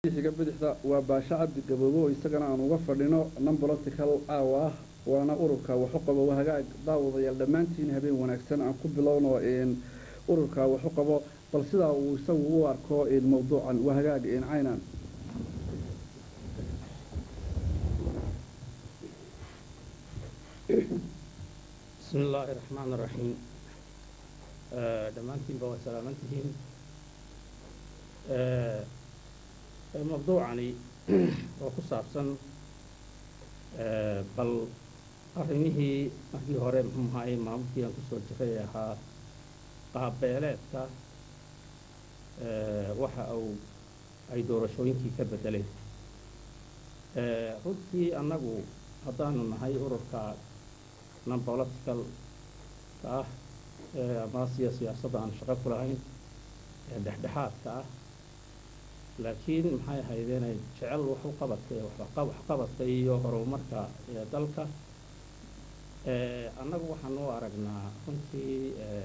xiga bidixda waa baasho cabdi gaboobo oo isagana aan uga fadhino non political caawa ah waana ururka waxu qabo hagaag daawadayaal dhammaantiin habeen wanaagsan aan ku bilowno ururka waxu qabo bal sidaa uu isagu u arko mawduucan waa hagaag caynan bismi illaahi raxmaan raxiim dhammaantiinba waa salaamantihiin mawduucani oo ku saabsan bal arrimihii markii hore muxuu ahaayey maamulkii aan kusoo jiray ee ahaa qaabbeeleedka waxa uu ay doorashooyinkii ka beddeleen runtii annagu haddaanu nahay ururka non politicalka ah ama siya siyaasadda aan shaqo ku lahayn ee dhexdhexaadka ah laakiin maxay ahayd inay jecel wax u qabatay waxqabadka iyo horumarka ee dalka annagu waxaan u aragnaa runtii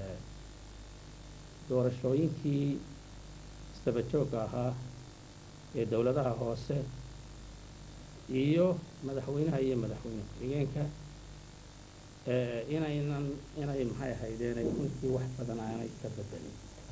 doorashooyinkii isdaba joogga ahaa ee dowladaha hoose iyo madaxweynaha iyo madaxweyne ku-xigeenka inaynan inay maxay ahaydeen ay runtii wax badan aanay ka bedelin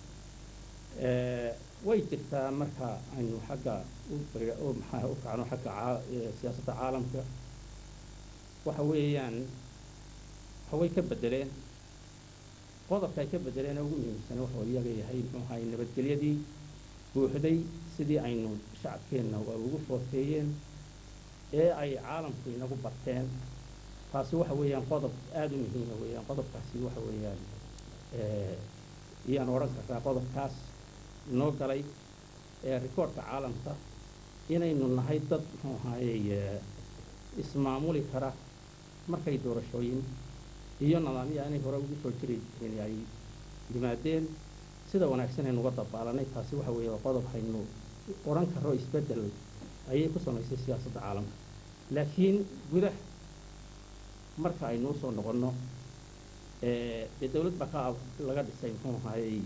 way jirtaa marka aynu xagga maxaa u kacno xagga siyaasadda caalamka waxa weeyaan waxaway ka bedeleen qodobka ay ka bedeleen ugu muhiimsan wuxuu iyaga yahay muxuu ahay nabadgelyadii buuxday sidii aynu shacabkeenna ugu foofeeyeen ee ay caalamku inagu barteen taasi waxa weeyaan qodob aada u muhiima weeyaan qodobkaasi waxa weeyaan iyaan odhan kartaa qodobkaas inoo galay ee rikoorhka caalamka inaynu nahay dad muxuu ahaayey ismaamuli kara markay doorashooyin iyo nidaamyo aanay hore ugu soo jiri jirin ay yimaadeen sida wanaagsan aynu uga dabaalanay taasi waxa weeye qodob haynu odhan karo isbeddel ayay ku samaysay siyaasadda caalamka laakiin gudah marka aynu usoo noqonno dee dawlad baa ka laga dhisay muxuu ahaayey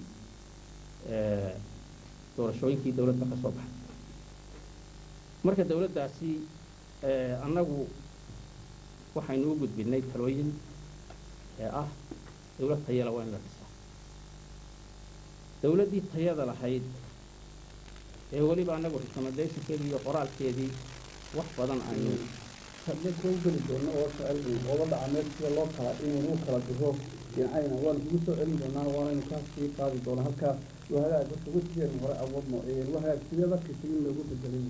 doorashooyinkii dawladda ka soo baxay marka dawladdaasi annagu waxaynu u gudbinay talooyin ee ah dawlad tayala waa in la dhisaa dawladdii tayada lahayd ee weliba annagu recommendationkeedii iyo qoraalkeedii wax badan aynu hadda u geli doono oo socel ooga dhacameed sida loo kala inuu u kala diro cayna waanu kugu soo celin doonaa waanaynu kaa sii qaadi doonaa halkaa waa hagaag horta wejigeen hore awoodno waa hagaag sidee darkiisa in loogu bedelay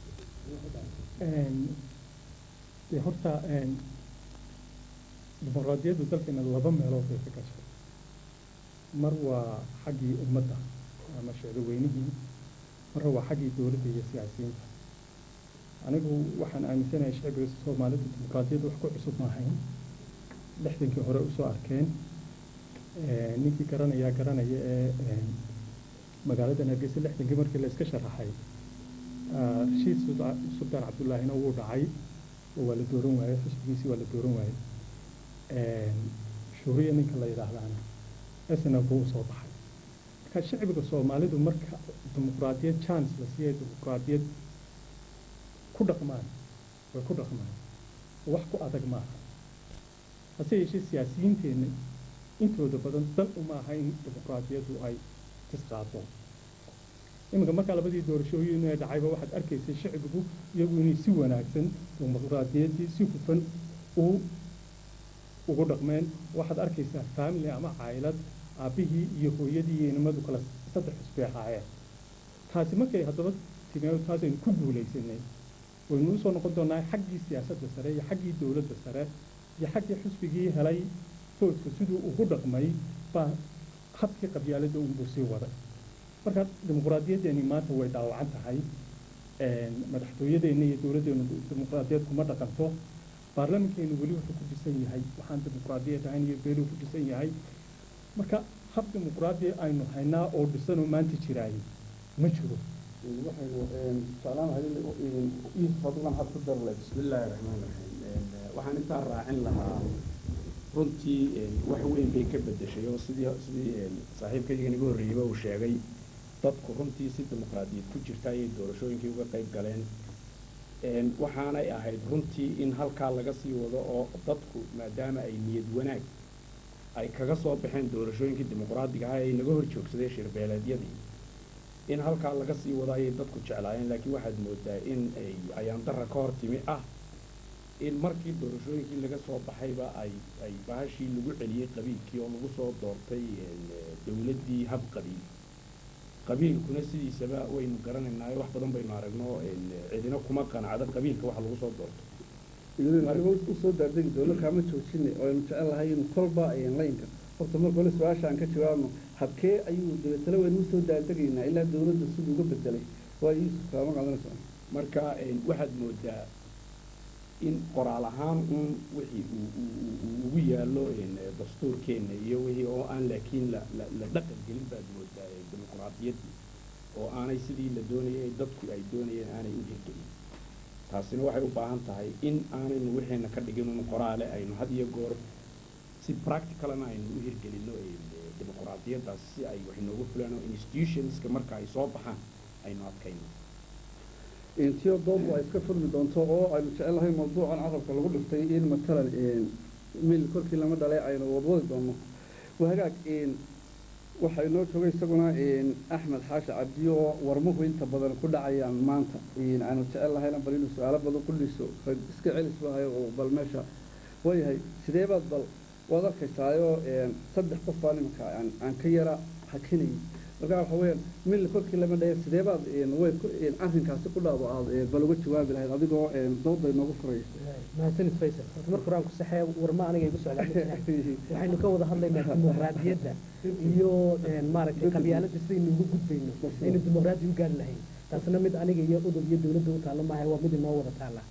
dee horta dimuqraadiyaddu dalkeena laba meelood bay ka gashay mar waa xaggii ummadda ama shicdoweynihii marna waa xaggii dowladda iyo siyaasiyiinta anigu waxaan aaminsanahay shicbiga soomaalida dimuqraadiyadda wax ku cusub maahayn lixdankii hore usoo arkeen ninkii garanayaa garanaya ee magaaladan hargeysa lixdankii markii la iska sharaxay rashiid sultaan cabdullaahina wuu dhacay oo waa la dooran waayey xusbigiisii waa la dooran waayey shuuriya ninka la yidhaahdaana isna buu usoo baxay marka shicbiga soomaalidu marka dimuqraadiyad chance la siiyay dimuqraadiyad ku dhaqmaan way ku dhaqmaan wax ku adag maaha hase yeeshee siyaasiyiinteenna intooda badan dan uma aha in dimuqraadiyaddu ay tisqaado iminka markaa labadii doorashooyin ee dhacayba waxaad arkaysay shicbigu iyagu inay si wanaagsan dimuqraadiyaddii si hufan u ugu dhaqmeen waxaad arkaysaa faamily ama caylad aabbihii iyo hooyadii iyo inimadu kala saddex xusbay ahaayeen taasi markay haddaba timee taasaynu ku guulaysanay waynu usoo noqon doonaa xaggii siyaasadda sare iyo xaggii dowladda sare iyo xaggii xusbigii helay foodka siduu ugu dhaqmay baa habkii qabyaaladda unbuu sii waday marka dimuqraadiyaddeeni maanta way dhaawacan tahay madaxtooyadeenna iyo dowladdeenu dimuqraadiyad kuma dhaqanto baarlamankeenu weli wuxuu ku dhisan yahay waxaan dimuqraadiyad ahayn iyo beeluu ku dhisan yahay marka hab dimuqraadi aynu haynaa oo dhisanoo maanta jiraayay ma jiro waxaynu jeclaanahay yuusuf adiga maxaad ku darle bismi illaahi raxmaan raxiim waxaan intaa raacin lahaa runtii wax weyn bay ka bedeshay oo sidii sidii saaxiibkayga iga horreeyeyba uu sheegay dadku runtii si dimuqraadiyad ku jirta ayay doorashooyinkii uga qayb galeen waxaanay ahayd runtii in halkaa laga sii wado oo dadku maadaama ay niyad wanaag ay kaga soo baxeen doorashooyinkii dimuqraadiga ah ay naga hor joogsadeen shirbeeleedyadii in halkaa laga sii wado ayay dadku jeclaayeen laakiin waxaad moodaa in ay ayaandarra ka hor timi ah in markii doorashooyinkii laga soo baxayba ay ay bahashii lagu celiyey qabiilkii oo lagu soo doortay dowladdii hab qabiil qabiilkuna sidiisaba waynu garanaynaa wax badan baynu aragno cidina kuma qanacdo qabiilka wax lagu soo doorto usoo daardegi doono kaama joojine aynu jecel lahay in kolba laynka horta marka hore su-aasha aan ka jawaabno habkee ayuu dabeetana waynu usoo daardegaynaa ilaa dawladda siduu uga bedelay waa yuusuf kaama qaadanaysa marka waxaad moodaa in qoraal ahaan uun wixii uu ugu yaallo dastuurkeenna iyo wixii oo aan laakiin la la dhaqan gelin baad moodaa dimuqraadiyaddii oo aanay sidii la doonayay dadku ay doonayeen aanay u hirgelin taasina waxay u baahan tahay in aanaynu wixiina ka dhigin un qoraale aynu had iyo goor si practicalana aynu u hirgelinno dimuqraadiyaddaas si ay wax inoogu fulaan oo institutionska marka ay soo baxaan aynu adkayno intiyo doodba ay iska furmi doonto oo aynu jecel lahay mawduucan carabka lagu dhiftay in matalan mil korkii lama dhalay aynu wadwadi doono wahagaag waxaa inoo joogay isaguna axmed xaashi cabdi oo warmuhu inta badan ku dhacayaan maanta aanu jecel lahayna bal inuu su-aalo badan ku dhiso iska celis bahayo oo bal meesha waayahay sidee baad bal waad arkaysaayoo saddex qof baa nimanka aan ka yara hakinayay markaa waxa weeyaan mil korkii lama dhaya sidee baad way arrinkaasi ku dhaado aad bal uga jawaabi lahayd adigoo dooda inoogu furaya mahadsanid faysal horta marka horaan ku saxee warma aniga igu socdaa waxaynu ka wada hadlaynaa dimuqraadiyadda iyo maaragtay qabyaaladda sidaynu uga gudbayno aynu dimuqraadi u gaari lahayn taasna mid aniga iyo udub iyo dowladda u taalla maaha waa mid inoo wada taalla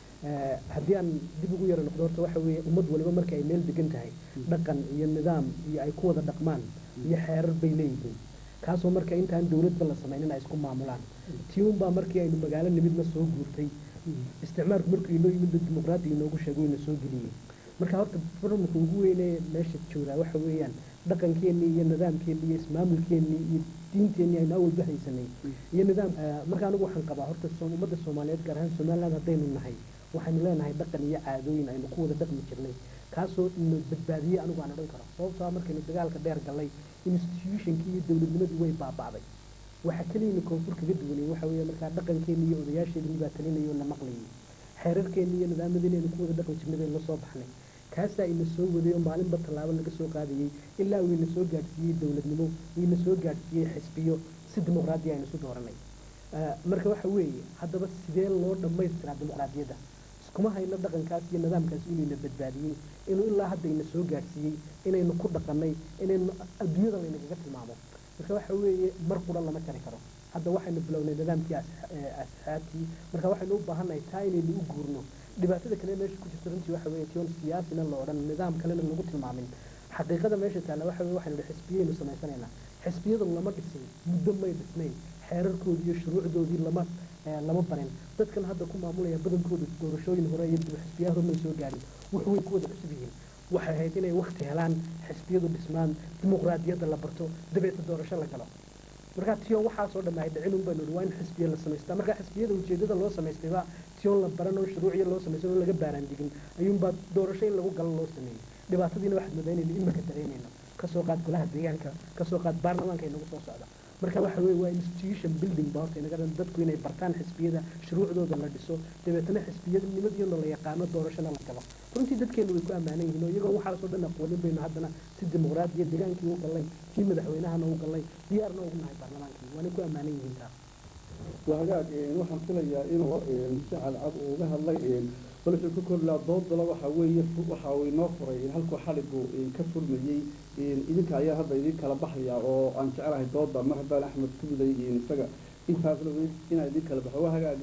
haddii aan dib ugu yaro noqdo horta waxa weeye ummad waliba marka ay meel degan tahay dhaqan iyo nidaam iyo ay ku wada dhaqmaan iyo xeerar bay leeyihiin kaasoo marka intaan dowladba la samaynin ay isku maamulaan tiunbaa markii aynu magaalo nimidna soo guurtay isticmaalku markuu inoo yimid dimuqraadiga inoogu sheego ina soo geliyey marka horta barmaka ugu weynee meesha joogaa waxa weeyaan dhaqankeennii iyo nidaamkeennii iyo ismaamulkeennii iyo diinteennii aynu awalba haysanay iyo nidaam marka anigu waxaan qabaa horta ummadda soomaaliyeed gaar ahaan somaliland haddaynu nahay waxaynu leenahay dhaqan iyo caadooyin aynu ku wada dhaqmi jirnay kaasoo ina badbaadiyey anigu aan odhan karo sababtaa markaynu dagaalka dheer gallay institutionkii iyo dowladnimadii way baaba'day waxa keliyana koonfur kaga duwanay waxa weeye markaa dhaqankeeni iyo odayaasheedii baa talinayay oo la maqlayay xeerarkeeni iyo nidaamadeeni aynu ku wada dhaqmi jirnay baynu la soo baxnay kaasaa ina soo waday oo maalinba tallaabo laga soo qaadayey ilaa uu ina soo gaadhsiiyey dowladnimo ina soo gaadhsiiyey xisbiyo si dimuqraadiya aynu isu dooranay marka waxa weeye haddaba sidee loo dhammaystiraa dimuqraadiyadda iskuma hayno dhaqankaas iyo nidaamkaas inayna badbaadiyey inuu ilaa hadda ina soo gaadhsiiyey inaynu ku dhaqannay inaynu adduunyada laynagaga tilmaamo marka waxa weeye mar qura lama jari karo hadda waxaynu bilownay nidaamkii asxaabtii marka waxaynu u baahannahay taa inaynu u guurno dhibaatada kale meesha ku jirta runtii waxa weeye tion siyaasina la odhan nidaam kalena lagu tilmaamin xaqiiqada meesha taalla waxa weye waxaynu idhi xisbiyaynu samaysanaynaa xisbiyadu lama dhisin muddo may dhisnayn xeerarkoodii iyo shuruucdoodii lama lama barin dadkan hadda ku maamulaya badankooda doorashooyin hore iyo xisbiyaha hore may soo gaarin wuxu way ku wada cusub yihiin waxay ahayd inay wakti helaan xisbiyadu dhismaan dimuqraadiyadda la barto dabeeta doorasho la galo markaa tion waxaasoo dhamaahay dhicin un baynu waa in xisbiya la samaystaa markaa xisbiyada ujeedada loo samaystayba tion la baran oo shuruuciya loo samaysan oo laga baaraan digin ayuunbaa doorasho in lagu galo loo sameeyey dhibaatadiina waxaad modaynayno imaka dareemayno kasoo qaad golaha deegaanka kasoo qaad baarlamaanka inagu soo socda marka waxa weeye waa institution building ba horta inaga dhan dadku inay bartaan xisbiyada shuruucdooda la dhiso dabeetana xisbiyadnimadiyona la yaqaano doorashana la galo runtii dadkeenu way ku ammaanan yihiin oo iyagoo waxaasoo dhan aqoonin baynu haddana si dimuqraadiya deegaankii u gallay kii madaxweynahana u gallay diyaarna ugu nahay baarlamaankii waana ku ammaanan yihiin taa wahagaag waxaan filayaa inuu si cadcad uu uga hadlay balse ku korlaa doodala waxa weeye waxa uu inoo furay halkuu xaligu ka furmayey idinka ayaa hadda idin kala baxaya oo aan jecelahay dooda mar haddaan axmed ku miday isaga intaasna inaa idin kala baxo wahagaag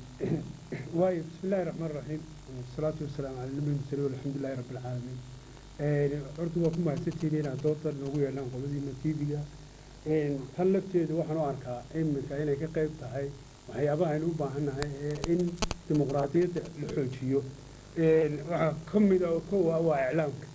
waayo bismi illaahi raxmaan raxiim wasalaatu wasalaamu cala nabi musali walxamdulilahi rabbi alcaalamiin horta waa ku mahadsantihiin inaad dooda noogu yeelaan qoladiina tv-ga tan lafteedu waxaan u arkaa iminka inay ka qayb tahay waxyaabaha aynu u baahannahay in dimuqraadiyadda la xoojiyo waxaa ka mida oo kow ah waa iclaamka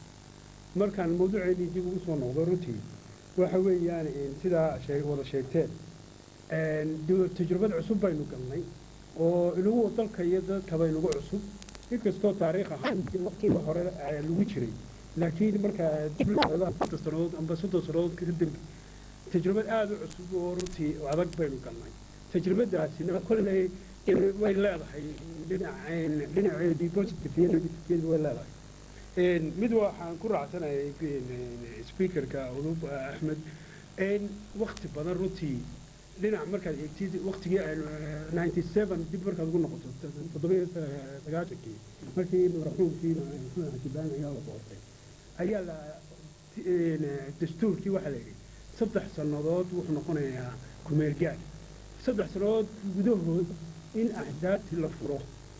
markaan mawduuceennii dib ugu soo noqdo runtii waxa weeyaan sidaa wada sheegteen de- tajrubad cusub baynu galnay oo inagu dalka iyo dadkaba inagu cusub inkastoo taariikh ahaan waqtiga hore eh, lagu jiray laakiin marka dib loo eego afarta sannadood amba soddon sannadood ka dambe tajrubad aada u cusub oo runtii adag baynu galnay tajribadaasina kolley eh, way leedahay dhinaceen dhinaceedii positive iyo negative way leedahay Een, mid waxaan ku raacsanahay speakerka udub axmed een, waqti badan runtii dhinac markaad eegtid waqtigii aynu ninety seven dib markaad ugu noqoto toddobiyo sagaashankii markii maraxuumkii xajibaan ayaa la doortay ayaa la een, dastuurkii waxaa la yidhi saddex sannadood wuxuu noqonayaa kumeel gaad saddex sannadood gudahood in axdaabti la furo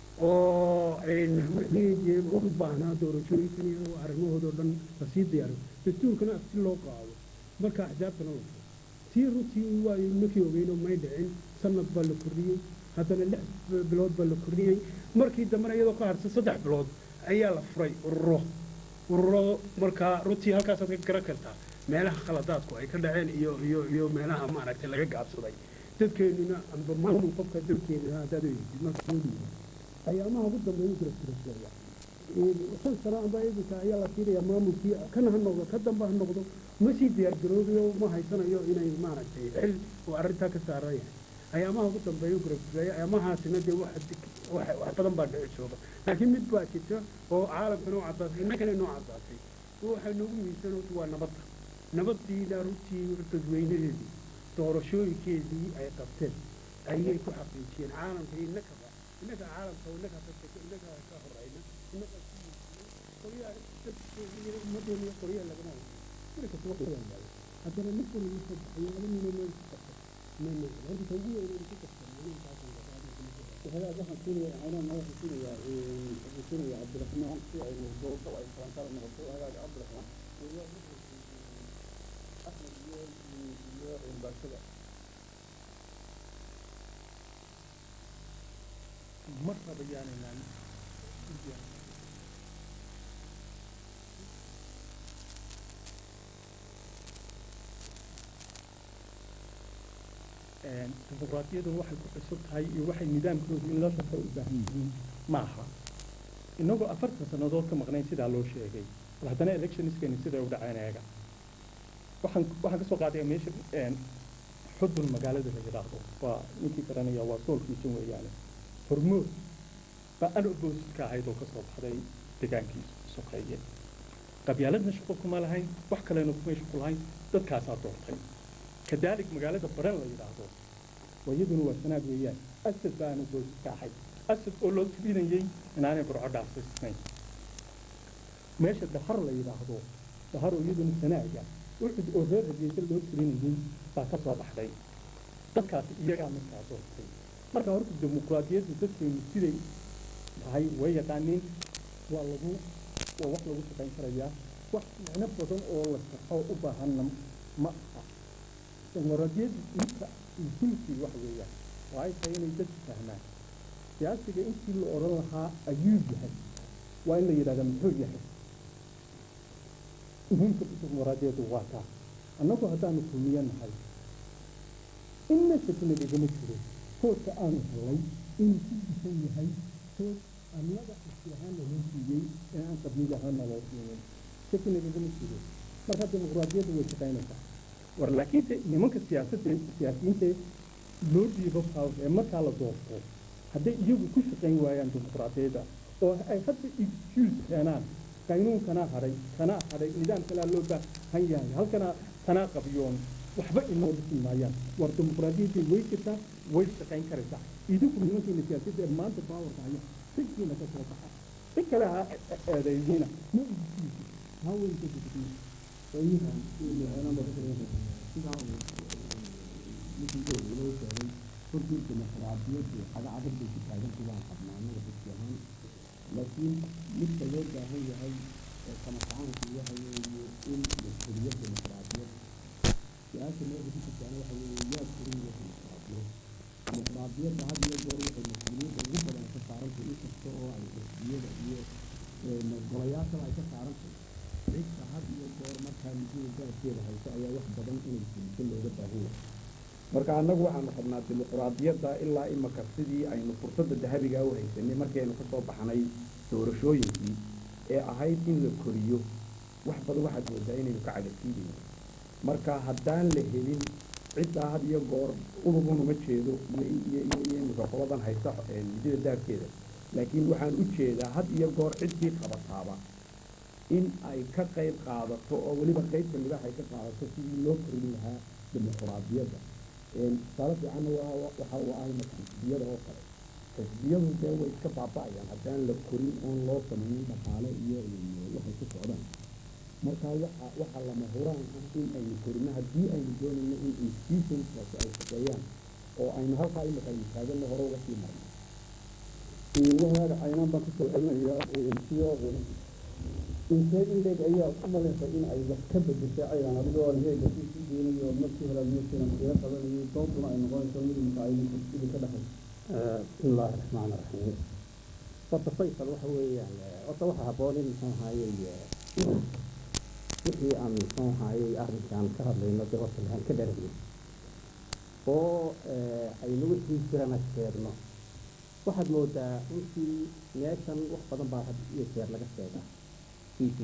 oo een, wixii u baahnaa doorashooyinkan iyo arrimahoodao dhan lasii diyaariyo dastuurkana si loo qaado marka axdaabtana la furo tii runtii waa markii ogeyno may dhicin sanad baa la kordhiyey haddana lix bilood baa la kordhiyey markii dambena iyadoo ka harsan saddex bilood ayaa la furay ururo ururo markaa runtii halkaasaad ka garan kartaa meelaha khaladaadku ay ka dhaceen iyo iyo iyo meelaha maaragtay laga gaabsaday dadkeenuna amba maamul qofka dalkeena haddaad eegtid marka soo dhiibo ayaamaha ugu dambeeya jira tirasooya shan sano amba iminka ayaa la siinayaa maamulkii kana ha noqdo ka damba ha noqdo ma sii diyaargaroobayo ma haysanayo inay maaragtay xil uu arrintaa ka saaran yahay ayaamaha ugu dambeeya gurafuraya ayaamahaasina dee wax wax wax badan baa dhici jooga laakiin mid baa jirta oo caalamkana u caddaatay innagana noo caddaatay waxay noogu miisan horta waa nabadda nabaddiina runtii dadweynaheedii doorashooyinkeedii ay qabteen ayay ku xaqiijiyeen caalamka innakaba innaka caalamka innaka innaka ka horeyna innaka qoryaha dadkeena ummaddeena iyo qoryaha lagama wado guri kasta waqtigan baa haddana mid kale uu soo baxay laba nino meel ku qabta meel horta ta ugu weyn ku qabta وهذا waxaan siinaya aanan waxaan siinaya ee waxaan siinaya Cabdiraxmaan si ay doorto ay faantaan noqoto hagaag Cabdiraxmaan iyo Ahmed iyo iyo Mbashada marnaba yaanaynaan dimuqraadiyadu waxay ku cusub tahay iyo waxay nidaamkoodu in la shaqo u baahan yihiin maaha inagoo afartan sannadood ka maqnayn sidaa loo sheegay bal haddana electionskeeni siday u dhaceen eega waxaan waxaan ka soo qaadaya meesha xudun magaalada la yidhaahdo waa ninkii garanaya waa soolkiisan weeyaane hormood baa an oppositka ahayd oo ka soo baxday deegaankiisa sokeeye qabyaaladna shaqo kuma lahayn wax kalena kumay shaqo lahayn dadkaasaa doortay كذلك مقالة برن لا يراهدو ويدنا وسناد ويان أسد بانو بوز كاحي أسد أولو تبين يي إن أنا برع دعس السنين ماشي الدهر لا يراهدو دهر ويدنا سناجا وعد أوهر جيس اللو تبين يي باكسر بحدي dadkaas iyagaa markaa doortay marka horta dimuqraadiyaddu dadkeenu siday tahay way yaqaaniin waa lagu waa wax lagu shaqayn karayaa wax micno badan oo la saxo u baahanna ma aha dimuqraadiyaddu inta muhiimkii wax weeyaan waa ay tahay inay dadku fahmaan siyaasiga intii la odhan lahaa ayuu yahay waa in la yidhahda muxuu yahay muhiimka dimuqraadiyaddu waa taa annagu haddaanu kulmiyo nahay inna shakina dhigama jiro koodka aanu helay inuu ku disan yahay kood annaga iski ahaan naloo siiyey ee aan qabiil ahaan naloo siinin shakina dhigama jiro marka dimuqraadiyaddu way shaqaynaysaa war laakiin de nimanka siyaasadda siyaasiyiinta loo dhiibo power ee markaa la doorto hadday iyagu ku shaqayn waayaan dimuqraadiyadda oo ay hadda excuse keenaan qaynuun kanaa hadhay kanaa hadhay nidaam kalaa loo baahan yahay halkanaa tanaa qabiyoon waxba inoo dhisi maayaan war dimuqraadiyadda way jirtaa way shaqayn karaysaa idinku nimankiina siyaasadda ee maanta baawarka haya sikiina ka soo baxa si kale ha eedeeyina ma idinkiisa ha weyn ka gudbiyo runtii dimuqraadiyaddu cagacagad bay ku taagantu waan qabnaa anaga dadki ahaan laakiin midka loo baahan yahay ee samatacaanku waxa weeye in la koriyo dimuqraadiyad su-aasha meesha ku jirtaana waxa weeye yaa koriyo dimuqraadiyad dimuqraadiyadda had iyo goor waxay mas-uuliyadda ugu badan ka saarantay in kasta oo ay xisbiyada iyo golayaashaba ay ka saarantay cidda had iyo goor markaa midida garabkeeda hayso ayaa wax badan inay fuliso looga baahan yahay marka marka annagu waxaanu qabnaa dimuquraadiyadda ilaa imaka sidii aynu fursadda dahabigaa u haysanay markii aynu ka soo baxnay doorashooyinkii ee ahayd in la koriyo wax badan waxaad moodaa inaynu ka cagasiidayno marka haddaan la helin ciddaa had iyo goor urugun uma jeedo iyo iyo iyo iyo imika qoladan haysta ee midida daabkeeda laakiin waxaan u jeedaa had iyo goor ciddii qabataaba in ay ka qayb qaadato oo weliba qaybta libaax ay ka qaadato sidii loo korin lahaa dimuquraadiyadda tusaale fiicanna waa waxa uu ahay marka xisbiyada oo kale xisbiyadu dee way iska baaba'ayaan haddaan la korin oon loo samaynin dhaqaale iyo waxay ku socdaan marka waxa waxa lama huraan ah in aynu korino haddii aynu doonayno in institutionskaasi ay shaqeeyaan oo aynu halkaa imika aynu taaganno hore uga sii marno wahaaga caynaan baan kusoo celinayaa siyo intee in leeg ayaa u malaysa in ay wax ka bedeshay caydan adigoo heega ku sii deenayo markii hore meeshiina iga qabanayo doontuna ay noqonayso mid imika idinka dhexay بسم الله الرحمن الرحيم horta faysal waxa weeyaan horta waxa habboon in muxuu ahaayey wixii aan muxuu ahaayey arrinkan ka hadlayno dee horta lahaan ka dharagno oo aynu wixii jirana sheegno waxaad moodaa intii meeshan wax badan baa had iyo jeer laga sheegaa t v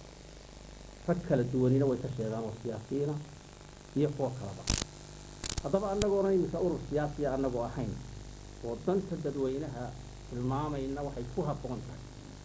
rag kala duwanina way ka sheegaan oo siyaasiyiina iyo kuwo kalaba haddaba annagoona iminka urur siyaasiya annagoo ahayn oo danta dadweynaha tilmaamayna waxay ku habboon tahay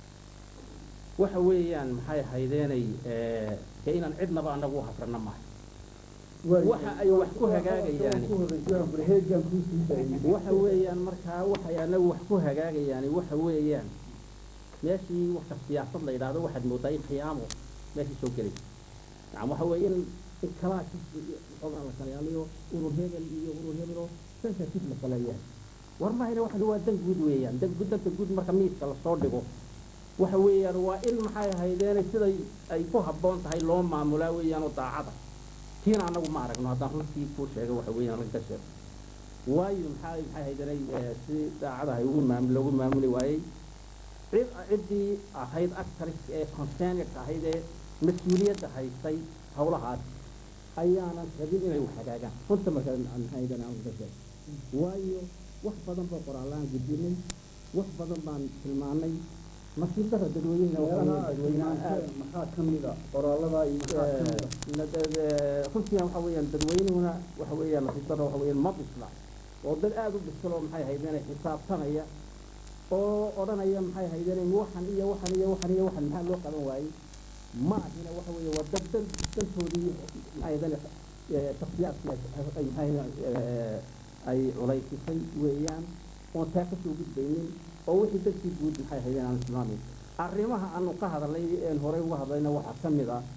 waxa weeyaan maxay ahaydeenay dee inaan cidnaba annagu u hafrana mahay waxa ay wax ku hagaagayaan heegan kuusii daayay waxa weeyaan markaa waxay anagu wax ku hagaagayaan waxa weeyaan meeshii waka siyaasad la yidhaahdo waxaad moodaa in khiyaamo meeshii soo gelay yani waxa weeye in in kalaa xoogaa la kalayaaliyo urur hebel iyo urur hebelo sensitive la kaleeyaa war mahayna waxa waa dan guud weeyaan dan guud danta guud marka miiska lasoo dhigo waxa weeyaan waa in maxay ahaydeen siday ay ku habboon tahay loo maamulaa weeyaan oo daacada tiina annagu ma aragno haddaan runtii kuu sheega waxa weeyaan laga sheego waayo maxaa maxay ahaydeen si daacada ay ugu maamul loogu maamuli waayey cid ciddii ahayd actors ee concerned ahayd ee mas-uuliyadda haystay hawlahaas ayaanan rabin inay wax hagaagaan runta marka maxay ahaydeen aan uga sheego waayo wax badan baa qoraallaan gudbinay wax badan baan tilmaanay masiibada dadweynaha dadweynaha aad maxaa ka mid a qoraalada iyo maxaa ka mid a runtiina waxa weeyaan dadweynuhuna waxa weeyaan masiibada waxa weeyaan ma bisla oo dad aada u bisloo maxay haydeen xisaabtanaya oo odhanaya maxay haydeen waxan iyo waxan iyo waxan iyo waxan maxaa loo qaban waayey ma ahina waxa weeye waa dad dan dantoodii maxay haydeen shaksiyaadkii ay maxay ay culaysisay weeyaan oon taa kasoo gudbaynin oo wixii dadkii guud maxay haydeen aan tilmaamayn arrimaha aanu ka hadalnay een horey uga hadlayna waxaa ka mid ah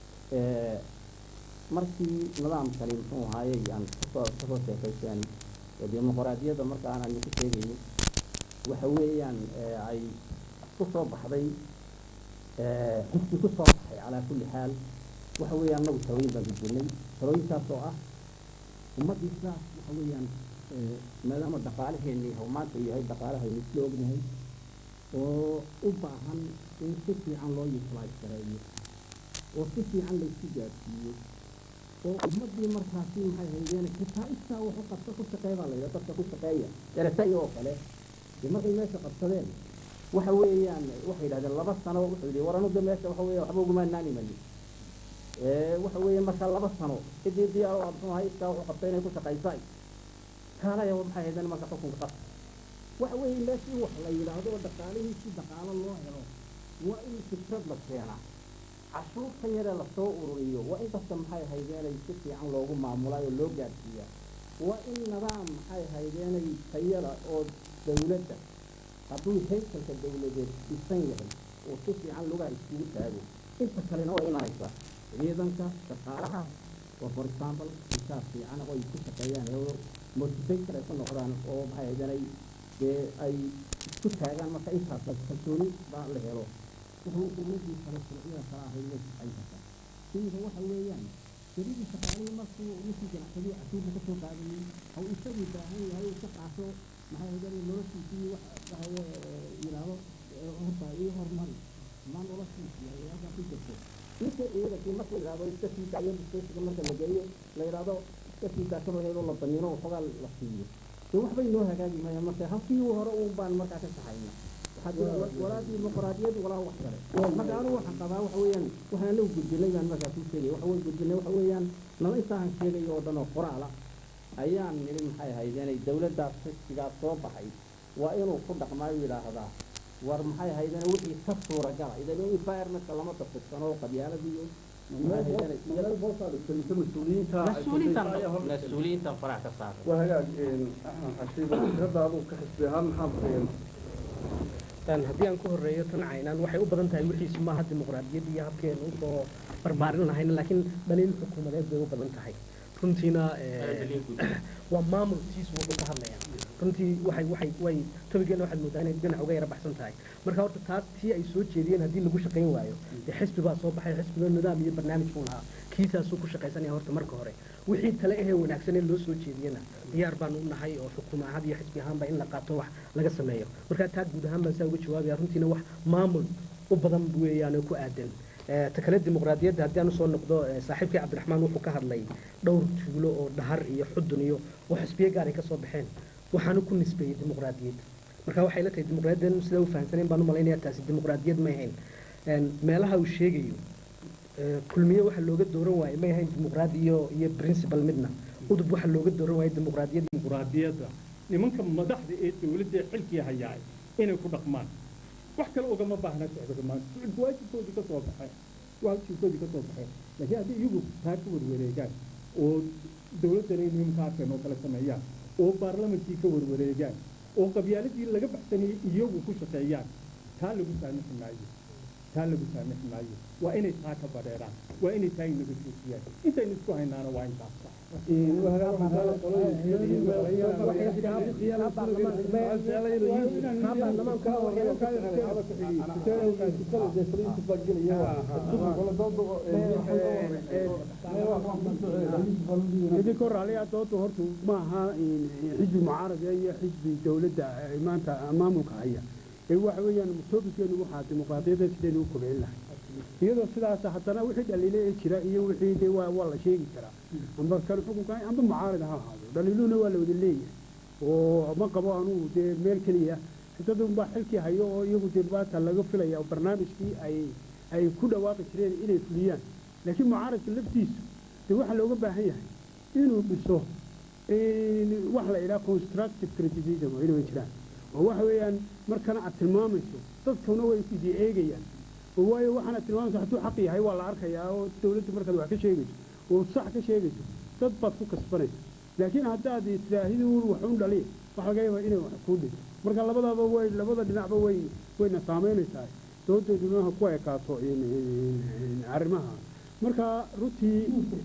markii nidaamkani muxuu ahaayey aan kasoo kasoo sheekayseen dimuqraadiyadda markaan aynu ku sheegayno waxa weeyaan ay ku soo baxday xisbi ku soo baxay calaa kulli xaal waxa weeyaan annagu talooyin baan gudbinay talooyinkaas oo ah ummaddii sidaas waxa weeyaan maadaama dhaqaalaheennii oo maanta uu yahay dhaqaalahaynu isla ognahay oo u baahan in si fiican loo utilize gareeyo oo si fiican laysu gaadsiiyo oo ummaddii markaasi maxay haydeen xitaa istaa wax u qabta ku shaqeey baa layidhaha dadka ku shaqeeya eresaya oo kale dee markay meesha qabsadeen waxa weeyaan waxay yidhahdeen laba sano wuxuu yidhi war anuga meesha waxa weeya waxba uguma naanimayo waxa weeye marka laba sano cidii diyaar oo muxuu ahay istaa wuxuu qabtay inay ku shaqaysay kaalaya maxay haydeen marka xukunka qabta waxa weeye meeshii wax la yidhaahdo oo dhaqaalihii si dhaqaalo loo helo waa in fikrad la keenaa cashuurta yaree lasoo ururiyo waa in dadka maxay haydeenay si fiican loogu maamulaayo loo gaadhsiiyaa waa in nidaam maxay haydeenay tayada oo dawladda hadduu haykalka dawladeed dhisan yahay oo si fiican lugaha iskugu taago inta kalena waa imanaysa ciidanka shaqaalaha oo for example intaas fiican oo ay ku shaqeeyaan oo motivator ay ku noqdaan oo maxay haydeenay dee ay isku taagaan marka intaas kalsooni baa la helo wuxuu ururkii kale sharciyada kala ahay way shaqaynaysaa iminka waxa weeyaan jaridii shaqaalihii markuu ninkii ganacsadii casuurka ka soo qaadayey haw isaguu baahan yahay uu ka qaato maxay haydeen noloshiisii wax dhahaye yidhaahdo horta ii hormari ma noloshiisii ay halkaa ku jirto ninka ciidankii markuu yidhaahdo iska sii daayo diskeesiga marka la geeyo la yidhaahdo dadkii gaashada heedoo la damiino waxoogaa la siiyo dee waxbay noo hagaagi maayaan marka halkii hore uun baan markaa ka saxayna waxaa jira walaa dimuqraadiyad walaa wax kale marka anigu waxaan qabaa waxa weeyaan waxaan anagu gudbinay baan markaa kuu sheegaya waxa wey gudbinay waxa weeyaan nala intaan sheegayo oo dhan oo qoraala ayaan nidhi maxay ahayd inay dawladdaas xisbigaas soo baxay waa inuu ku dhaqmaayo yidhaahdaa war maxay ahayd in wixii ka suuragala idan environmentka lama dafirsano oo qabyaaladiiyo mas-uuliyiintan farax ka saara waa hagaag axmed xashiid hadda adigu ka xisbi ahaan maxaad haddii aan ku horeeyo tan caynaan waxay u badan tahay wixiisu maaha dimuqraadiyad iyo habkeenu usoo barbaarin lahayn laakiin dhaliil xukuumadeed bay u badan tahay runtiina waa maamulkiisu wuxuu ka hadlayaa runtii waxay waxay way tobigeena waxaad moodaa inay dhinac uga yara baxsan tahay marka horta taas tii ay soo jeediyeen haddii lagu shaqayn waayo dee xisbi baa soo baxay xisbiga nidaam iyo barnaamij buu lahaa kiisaasuu ku shaqaysanaya horta marka hore wixii tale ahee wanaagsan ee loo soo jeediyena diyaar baanu u nahay oo xukuuma ahaan iyo xisbi ahaanba in la qaato wax laga sameeyo marka taa guud ahaan baan saa uga jawaabaya runtiina wax maamul u badan weeyaan oo ku aadan ta kale dimuqraadiyadda haddii aan usoo noqdo saaxiibkii cabdiraxmaan wuxuu ka hadlay dhowr tuulo oo dhahar iyo xudun iyo oo xisbiye gaar ay ka soo baxeen waxaanu ku nisbeeyey dimuqraadiyad marka waxay la tahay dimuqraadiyaddan sida u fahamsanayn baan u malaynaya taasi dimuqraadiyad may ahayn meelaha uu sheegayo kulmiye waxa looga dooran waaye may ahayn dimuqraadi iyo iyo principal midna udub waxa looga dooran waaye dimuqraadiyad dimuqraadiyadda nimanka madaxda ee dawladda ee xilkii hayaay inay ku dhaqmaan wax kale ugama baahna socdo maanta waajibkoodii ka soo baxay waajibkoodii ka soo baxay laakiin haddii iyagu taa ka warwareegaan oo dawladdana inay nimankaaseen oo kale sameeyaan oo baarlamankii ka warwareegaan oo qabyaaladii laga baxsanayay iyagu ku shaqeeyaan taa lagu saamixi maayo taa lagu saamixi maayo waa inay taa ka badheeraan waa inay taa inaga joojiyaan intaynu isku haynaana waa intaas idinka raaliyaa dooda horta ma aha xisbi mucaarada iyo xisbi dawladda maanta maamulka haya ee waxa weeyaan toobikeenu waxaa dimuqraadiyadda sidaynu u kobcin lahay iyadoo sidaas haddana wixii dhaliile ee jira iyo wixii dee waa waa la sheegi karaa amba kan xukunka amba mucaarad ha ahaado dhaliiluhuna waa la wada leeyahay oo ma qabo anugu dee meel keliya dad unbaa xilkii hayo oo iyagu dee maanta laga filaya oo barnaamijkii ay ay ku dhawaaqi jireen inay fuliyaan laakiin mucaaradka laftiisu dee waxaa looga baahan yahay inuu dhiso wax la idhaha constructive criticism oo inay jiraan oo waxa weeyaan markana aad tilmaamayso dadkuna way idi eegayaan oo waayo waxaana tilmaamayso hadduu xaq yahay waa la arkayaa oo dawladda markaad wax ka sheegayso oo sax ka sheegayso dad baad ku kasbanaysa laakiin haddaad tiraahidi waxun dhaliya waxa laga yaabaa inay wax kuu dhinto marka labadaba way labada dhinacba way wayna saamaynaysaa doodayduna ha ku ekaato arrimaha marka runtii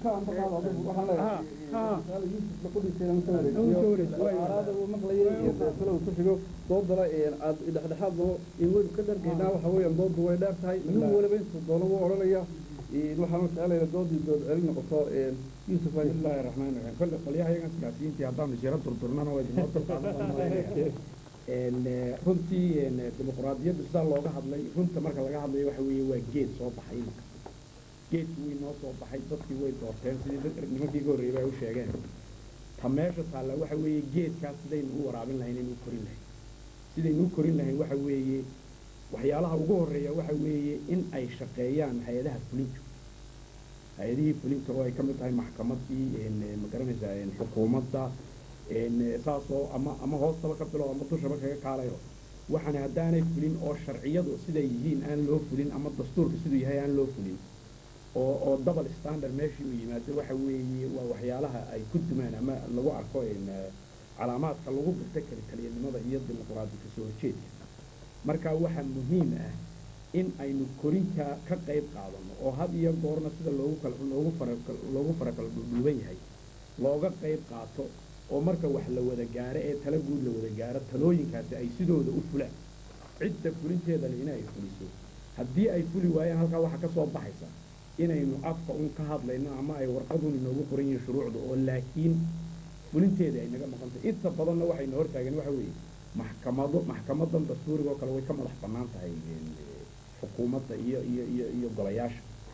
doodana aad dhexdhexaadno waynu ka dhargaynaa waxa weeyaan doodu way dheer tahay nin waliba intuu doono wuu odhanaya waxaanu jeclayna doodii dood celin noqoto yuusuf bismillahi raxmaan raxiim kolle qolyahayagan siyaasiyiintii haddaanu jiro durdurnana waa idinoo dulqaadan runtii dimuqraadiyadda sidaa looga hadlay runta marka laga hadlayo waxa weeye waa geed soo baxay imika geedkii way noo soo baxay dadkii way doorteen sidii nimankii ka horreeyay ay u sheegeen ta meesha taalla waxa weeye geedkaas sidaynu u waraabin lahayn inuu korin lahayn sidaynu u korin lahayn waxa weeye waxyaalaha ugu horreeya waxa weeye in ay shaqeeyaan hay-adaha fulinta hay-adihii fulinta oo ay ka mid tahay maxkamadii magaranaysaa xukuumadda saasoo ama ama hoostaba ka bilo ama dushaba kaga kaalayo waxaana haddaanay fulin oo sharciyadu siday yihiin aan loo fulin ama dastuurka siduu yahay aan loo fulin oo oo double standard meeshii uu yimaado waxa weeye waa waxyaalaha ay ku dumaan ama lagu arko calaamaadka lagu garta kali kaliyanimada iyo dimuqraadi kasoo horjeedka marka waxaa muhiim ah in aynu korinta ka qayb qaadano oo had iyo goorna sida loogu kala loogu fara loogu fara kala dhuudhuuban yahay looga qayb qaato oo marka wax la wada gaaro ee tala guud la wada gaaro talooyinkaasi ay sidooda u fulaan cidda fulinteedana inay fuliso haddii ay fuli waayaan halkaa waxaa ka soo baxaysa inaynu afka un ka hadlayno ama ay warqadun inoogu qoran yihiin shuruucda oo laakiin fulinteeda ay naga maqan tahay inta badanna waxayna hortaagan waxa weeye maxkamado maxkamadan dastuuriga oo kale way ka madax bannaan tahay xukuumadda iyo iyo iyo iyo golayaasha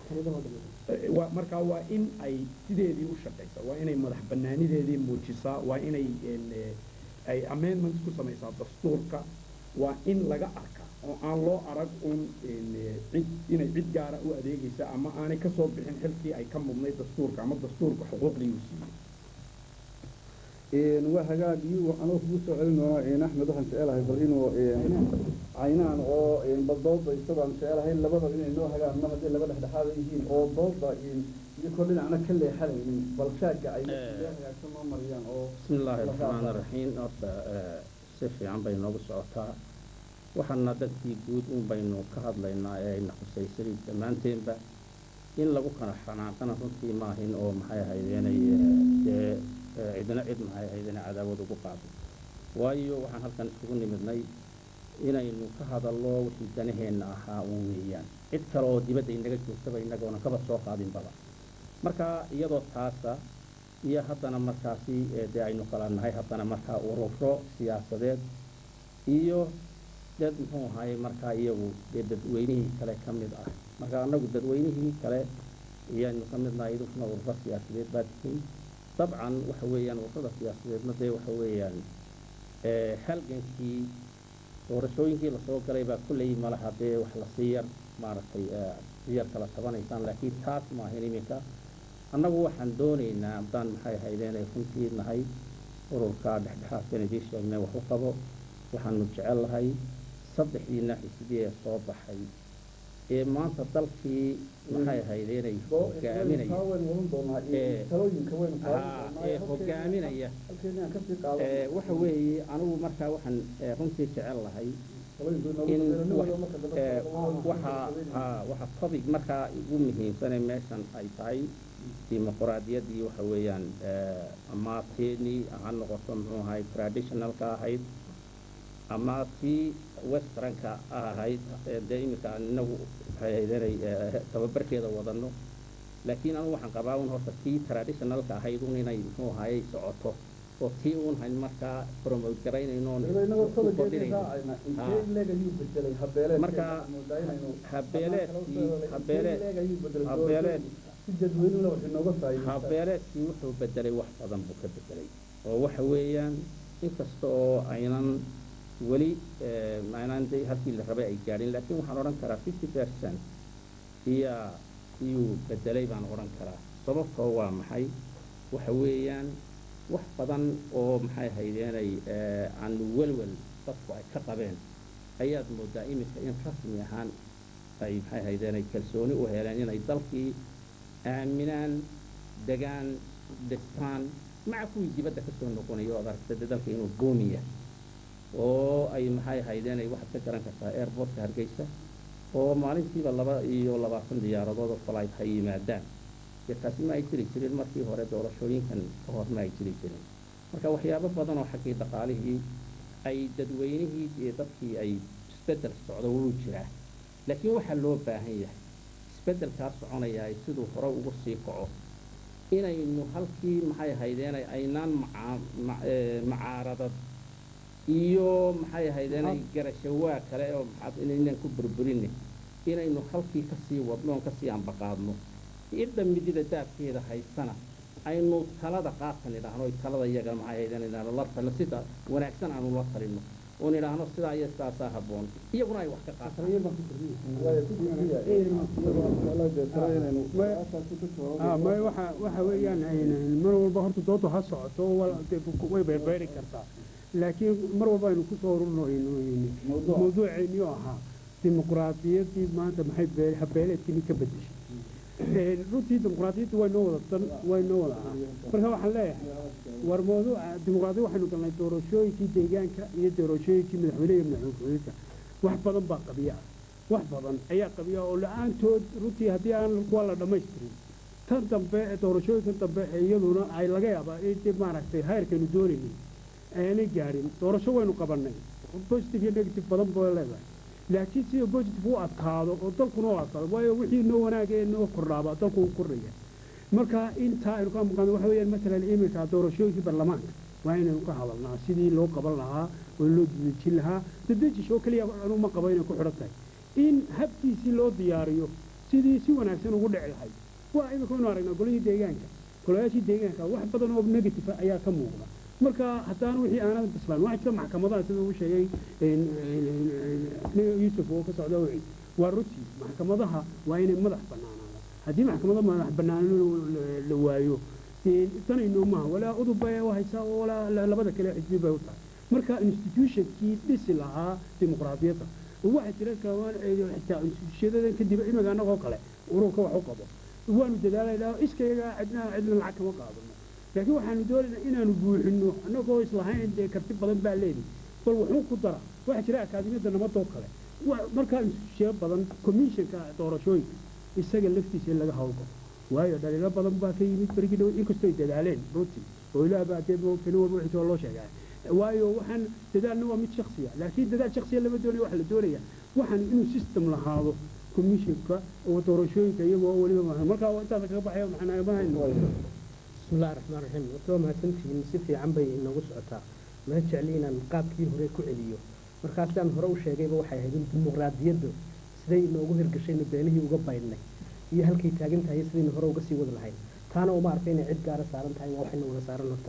iyadoo dhan Eh, waa markaa waa in ay sideedii u shaqaysaa waa inay madax bannaanideedii muujisaa waa inay en, eh, ay amendments ku samaysaa dastuurka waa in laga arkaa oo aan loo arag un en, eh, cid inay cid gaara u adeegaysa ama aanay ka soo bixin xilkii ay ka mudnay dastuurka ama dastuurka xuquuqdii uu siiyey een waa hagaag iyo anoo kugu soo celin doona een axmed waxaan jecelahay bal inuu een caynaan oo een bal doodda isagoo aan jecelahay labada inay noo hagaan mar haddii laba dhexdhexaada yihiin oo doodda een iyo kol dhinacna ka leexanaynin bal shaagga ay Eh. hagaagsan noo mariyaan oo بسم الله الرحمن الرحيم horta eh, si fiican bay noogu socotaa waxaana dadkii guud un baynu ka hadlaynaa ee ayna khusaysay dhammaanteenba in lagu kala xanaaqana runtii maahin oo maxay ahaydeenay eh, dee eh, cidina cid maxay ahaydeen cadaawad ugu qaado waayo waxaan halkan isugu nimidnay inaynu ka hadallo wixii danaheenna ahaa uun weeyaan cid kale oo dibadda inaga joogtaba inagoona kaba soo qaadinbaba marka iyadoo taasa iyo haddana markaasi ee dee aynu kala nahay haddana markaa ururo siyaasadeed iyo dad muxuu ahaye markaa iyagu dee dadweynihii kale ka mid ah marka annagu dadweynihii kale iyaanu ka mid nahay idinkuna ururo siyaasadeed baa tihiin dabcan waxa weeyaan ururada siyaasadeedna dee waxa weeyaan ee halgankii doorashooyinkii lasoo galay baa kulley malaha dee wax lasii yar maaragtay ee sii yar kala tabanaysaan laakiin taas maahin iminka annagu waxaan doonaynaa haddaan maxay ahaydeen ay runtii nahay ururka dhexdhexaadkan idiin sheegnay wax u qabo waxaanu jecel lahay saddexdiina xisbiyee ee soo baxay ee maanta dalkii maxay ahaydeen ay hogaaminaya taa waynu wadan doonaa Eh, talooyinka waynu qaadan haa doonaa ee hogaaminaya halkeena aan kasii ee qaadan waxa weeye anigu markaa waxaan ee, runtii jecel lahay talooyinku in inoogu wax- marka dambe ee, waa- waxa haa waxa topic markaa ugu muhiimsanee meeshan ay tahay dimuqraadiyaddii waxa weeyaan ee, ama teenii ha noqoto muxuu ahay traditionalka ahayd ama tii westernka ahayd ee dee iminka aan inagu waxay ahayd inay ee, tababarkeeda wadanno laakiin anigu waxaan qabaa un horta tii traditionalka ahayd un inay muxuu ahaye socoto oo tii un hayn markaa promote garaynayno oon Iyadoo inagoo ku kala kordhinayno. jeedinayna intee Haa. in leeg ayuu bedelay habeeleed Marka, habeeleedkii- habeeleed- habeeleed- si dadweynuna wax inooga faa'iideysaa habeeleedkii wuxuu bedelay wax badan buu ka bedelay oo waxa weeyaan inkasta oo aynan weli eh, aynaan de halkii la rabay ay gaadhin laakiin waxaan odhan karaa fifty percent iyaa iyuu bedelay baan odhan karaa sababtoo waa maxay waxa weeyaan wax badan oo maxay haydeenay eh, aan welwel dadku ay ka qabeen ayaad moodaa iminka in rasmi ahaan ay maxay haydeenay kalsooni u heleen inay dalkii aaminaan degaan dhistaan maca kuwii dibadda ka soo noqonaya oo ad aragta dee dalka inuu boomiya oo ay maxay haydeen ay waxaad ka garan kartaa airportka hargeysa oo maalintiiba laba iyo labaatan diyaaradood oo flight hay yimaadaan dee taasi ma ay jiri jirin markii hore doorashooyinkan ka hor ma ay jiri jirin marka waxyaabo badan oo xaggii dhaqaalihii ay dadweynihii iyo dadkii ay isbeddel socdo wuu jiraa laakiin waxaa loo baahan yahay isbeddelkaa soconaya ay siduu hore ugu sii kaco inaynu halkii maxay ahaydeen aynaan macaa- ma- ee, macaaradad iyo maxay ahaydeen garashawaa kale oo maxaad inaynan ku burburinne inaynu halkii kasii wadno oon kasii ambaqaadno cidda midida daabkeeda haysana aynu talada qaatan idhaahno oy talada iyaga maxay ahaydeen idhaahno la talino sida wanaagsan aanu la talino oon idhaahno sidaa iyo sidaasaa habboon iyaguna ay wax ka qaataan ah may waxa waxa weeyaan ayna- mar walba horta doodu ha socoto oo wal- dee ku- way beerbeeri kartaa laakiin mar walba aynu kusoo ururno mawduuceennii oo ahaa dimuqraadiyaddii maanta maxay bee- habeeleedkini ka bedeshay Ee, runtii dimuqraadiyaddu way noo wada dan way noo wada ahaa marka waxaan leeyahay war mawduuca dimuqraadiyad waxaynu galnay doorashooyinkii deegaanka iyo doorashooyinkii madaxweyne iyo madaxweyne ku-xigeenka wax badan baa qabiya ah wax badan ayaa qabiya oo la-aantood runtii haddii aan kuwa la dhammaystirin tan dambe ee doorashooyinkan dambe ee iyaduna ay laga yaabaa in dib maaragtay heerkaynu doonaynay aanay gaadhin doorasho waynu qabannay positive iyo negative badan bay leedahay laakiin sida positive u adkaado oo dalkuna u adkaado waayo wixii noo wanaaga ee noo kordhaaba dalku u kordhaya marka intaa aynu ka maqano waxa weeyaan matalan iminka doorashooyinkii baarlamaanka waa inaynu ka hadalnaa sidii loo qaban lahaa oo loo dedejin lahaa dedejish oo keliya anu ma qabo inay ku xidhan tahay in habkiisii loo diyaariyo sidii si wanaagsan ugu dhici lahayd waa imika waynu aragnaa golihii deegaanka golayaashii deegaanka wax badan oo negative ah ayaa ka muuqda marka haddaan wixii aanad bislaan waxaa jira maxkamadaha sida uu sheegay yuusuf oo ka socda wixii waa runtii maxkamadaha waa inay madax bannaanaadaan haddii maxkamada madax bannaan la waayo tanayno maaha walaa udub bay u haysaa oo walaa labada kale xisbi bay u tahay marka institutionkii dhisi lahaa dimuqraadiyadda waxaa jira kamaan xitaa institutionadan kadib imiga annagoo kale ururka wax u qabo waanu dadaalaynaa iskayaga cidna cidna lacag kama qaadano laakiin waxaanu doonaynaa inaanu buuxino annagoo islahayn dee karti badan baa leedi bal wuxuu ku dara waxaa jira akaadimiyadda nabadoo kale markaa institutiono badan commissionka doorashooyinka isaga laftiisa in laga hawlgalo waayo dhaliilo badan baa ka yimid berigii dhow inkastoo ay dadaaleen runtii oo ilaah baa dee moogtani walba wixii soo loo sheegaa waayo waxaan dadaalna waa mid shaksiya laakiin dadaal shaksiya lama doonaya waxa la doonaya waxaan inuu system lahaado commissionka oo doorashooyinka iyagoo weliba maahan markaa waa intaas kaga baxaya maxaan mahayno بسم الله الرحمن الرحيم وتو ما تنتهي si fiican bay inoogu socotaa ma jecli inaan qaabkii hore ku celiyo markaasaan hore u sheegayba waxay ahayd in dimuqraadiyaddu siday inoogu hirgashayna beenihii uga baydhnay iyo halkay taagan tahay sidaynu hore uga sii wadi lahayn taana uma arka inay cid gaara saaran tahay waa waxayna wada saaran horta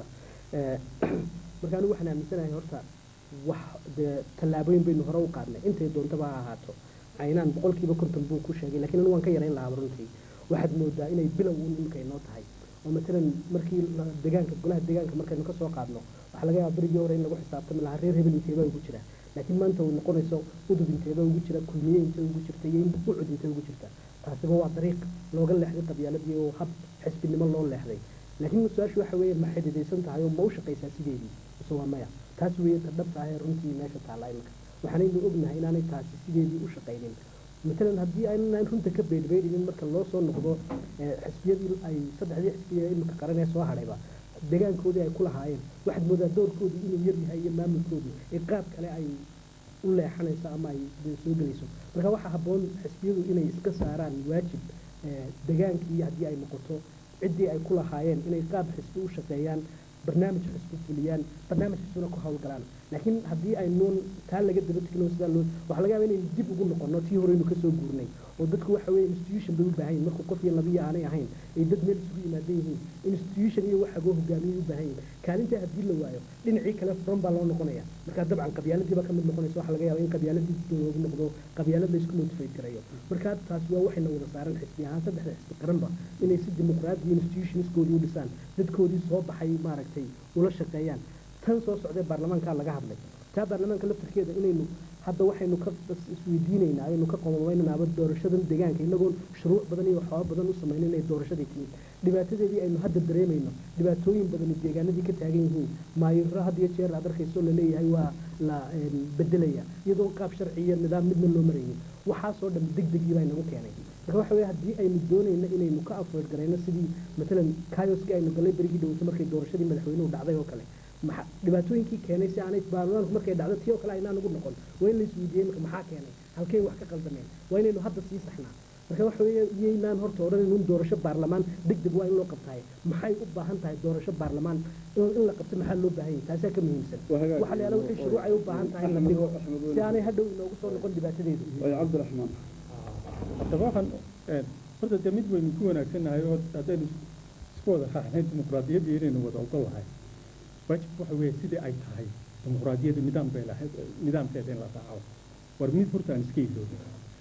marka anigu waxaan aaminsanahay horta wax dee tallaabooyin baynu hore u qaadnay intay doontaba ha ahaato caynaan boqolkiiba konton buu ku sheegay lakiin anigu waan ka yarayn lahaa runtii waxaad moodaa inay bilow uun imika inoo tahay oo matalan markii deegaanka golaha deegaanka markaynu ka soo qaadno waxaa laga yaaba berigii hore in lagu xisaabtami lahaa reer hebel inteebaa ugu jira laakiin maanta uu noqonayso udub inteebaa ugu jira kulmiye intee ugu jirta iyo ucud intee ugu jirta taasiba waa dariiq looga leexday qabyaaladii oo hab xisbinimo loo leexday laakiin su-aashu waxa weeye ma xididaysan tahay oo ma u shaqaysaa sideedii mise waa maya taas weeye ta dhabta ah ee runtii meesha taalla imika waxaanaynu ognahay inaanay taasi sideedii u shaqaynin matalan haddii aynaan runta ka beedhbeedhinin marka loo soo noqdo xisbiyadii ay saddexdii xisbiya imika qaran ee soo hadhayba deegaankoodii ay ku lahaayeen waxaad moodaa doorkoodii inuu yar yahay iyo maamulkoodii ee qaab kale ay u leexanayso ama ay soo gelayso marka waxaa habboon xisbiyadu inay iska saaraan waajib degaankii haddii ay noqoto ciddii ay ku lahaayeen inay qaab xisbi u shaqeeyaan barnaamij xisbi fuliyaan barnaamij xisbina ku hawlgalaan laakiin haddii aynuun taa laga daba tegno sidaa loo waxaa laga yaaba inaynu dib ugu noqono tii horeynu kasoo guurnay oo dadku waxa weeye institution bay u baahan yihin markuu qof iyo labiyo aanay ahayn ay dad meel isugu yimaadan yihiin institution iyo wax agoo hogaamiyay u baahan yihin kaalintaa haddii la waayo dhinacii kale furan baa loo noqonaya markaa dabcan qabyaaladiiba ka mid noqonaysa waxaa laga yaaba in qabyaaladii loogu noqdo qabyaalad la isku motivate garayo markaa taas waa waxayna wada saaran xisbi ahaan saddexda xisbi qaranba inay si dimuqraadi institutionskoodii u dhisaan dadkoodii soo baxay maaragtay ula shaqeeyaan tan soo socdee baarlamaankaa laga hadlay taa baarlamaanka laftarkeeda inaynu hadda waxaynu ka isweydiinaynaa aynu ka qomamaynaaba doorashadan deegaanka inagoon shuruuc badan iyo waxyaaba badan u samayno inay doorashadii timid dhibaatadeedii aynu hadda dareemayno dhibaatooyin badani deegaanadii ka taagan yihiin maayiro had iyo jeer aad arkayso laleeyahay waa la bedelaya iyadoo qaab sharci iyo nidaam midna loo maraynin waxaasoo dhan deg degii baa inagu keenay marka waxa weye haddii aynu doonayno inaynu ka afweed garayno sidii matalan kayoskii aynu galay berigii dhaweysa markay doorashadii madaxweynuhu dhacday oo kale dhibaatooyinkii keenay si aanay baarlamaanku markay dhacdo tii oo kale aynaan ugu noqon waa in la isweydiiyey marka maxaa keenay halkay wax ka qaldameen waa inaynu hadda sii saxnaa marka waxa weeye iyaynaan horta odhan inun doorasho baarlamaan deg deg waa in loo qabtaay maxay u baahan tahay doorasho baarlamaan in la qabto maxaa loo baahan yahay taasaa ka muhiimsan waxa la yaala wixii shuruuc ay u baahan tahay in la dhigo si aanay hadhow inoogu soo noqon dhibaatadeedu cabdiraxmaan haddaba waxaan horta dee mid waynu ku wanaagsannahay oo haddaynu isku wada raacnay dimuqraadiyaddii inaynu wada ogol lahay waajibku waxa weeye sidii ay tahay dimuqraadiyaddu nidaam bay lahayd nidaamkeeda in la raaco war mid horta aan iska iloobin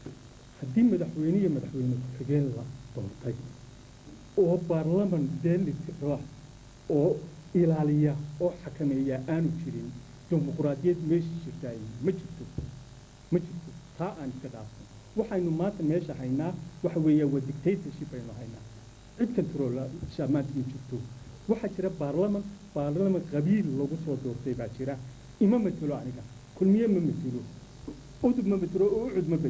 haddii madaxweyne iyo madaxweyne ku-xigeen la doortay oo baarlaman deelitira oo ilaaliya oo xakameeya aanu jirin dimuqraadiyad meesha jirtaay ma jirto ma jirto taa aan iska dhaafsan waxaynu maanta meesha haynaa waxa weeya waa dictatorship aynu haynaa cid controlsha maanta ma jirto waxaa jira baarlaman baarlaman qabiil lagu soo doortay baa jira ima matelo aniga kulmiye ma matelo udub ma matelo oo ucud ma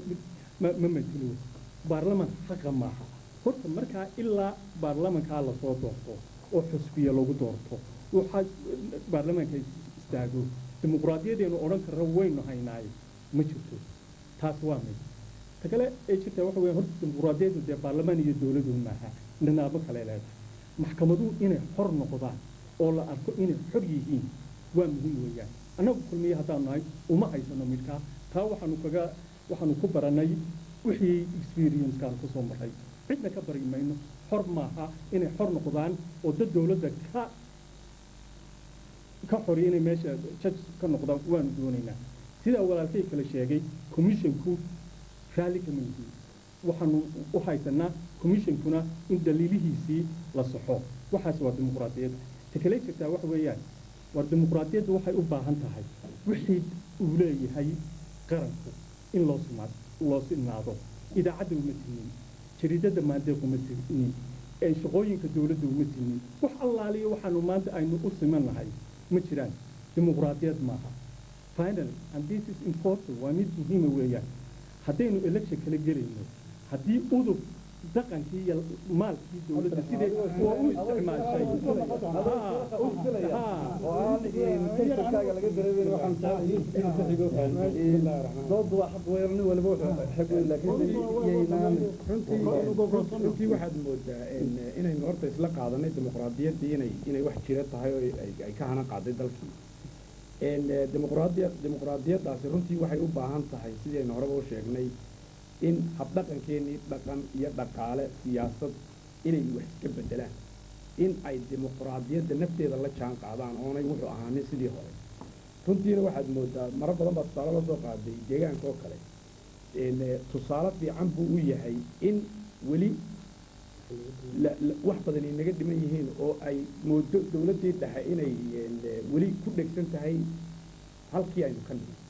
ma matelo baarlaman xaqa maaha horta markaa ilaa baarlamankaa lasoo doorto oo xusbiya lagu doorto waxaa baarlamaanka istaago dimuqraadiyadeenu odhan karra waynu haynaayo ma jirto taas waa mid ta kale ee jirta waxa weya horta dimuqraadiyadu dee baarlamaan iyo dowladu maaha nidaamo kale leedahay maxkamaduhu inay xor noqdaan oo la arko inay xor yihiin waa muhiim weeyaan annagu kulmiye haddaan nahay uma haysano midkaa taa waxaanu kaga waxaanu ku baranay wixii experiencekaan ku soo maray cidna ka bari mayno xor maaha inay xor noqdaan oo dad dowladda ka ka xoriya inay meesha judge ka noqdaan waanu doonaynaa sidaa walaalkay kale sheegay commissionku raalli kama yihiin waxaanu u haysanaa commissionkuna in daliilihiisii la saxo waxaas waa dimuqraadiyadda ta kale jirtaa waxa weeyaan war dimuqraadiyaddu waxay u baahan tahay wixii uu leeyahay qaranku in loo simaad loo sinaado idaacadda uma sinin jariidada maandeeq uma sinin ee shaqooyinka dowladda uma sinin wax allaaliyo waxaanu maanta aynu u simannahay ma jiraan dimuqraadiyad maaha finally and this is important waa mid muhiima weeyaan haddaynu election kala gelayno haddii udub dhaqankii iyo maalkii dowladda sidee waa u isticmaashay doodu waa xaq weerar nin waliba wuxuu xaq weyn laakiin yaynaan runtii waxaad moodaa inaynu horta isla qaadanay dimuqraadiyaddii inay inay wax jira tahay oo ay- ay ka hana qaaday dalkii dimuqraadiya dimuqraadiyaddaasi runtii waxay u baahan tahay sidaynu horeba u sheegnay in habdhaqankeennii dhaqan iyo dhaqaale siyaasad inay wax iska bedelaan in ay dimuqraadiyadda nafteeda la jaan qaadaan oonay wuxuu ahaanin sidii hore runtiina waxaad moodaa maro badan baa tusaale la soo qaaday deegaanka oo kale een, eh, tusaale fiican buu u yahay in weli la- la- wax badan ay naga dhiman yihiin oo ay moodo dowladdii dhexe inay een, eh, weli ku dhegsan tahay halkii aynu ka nimi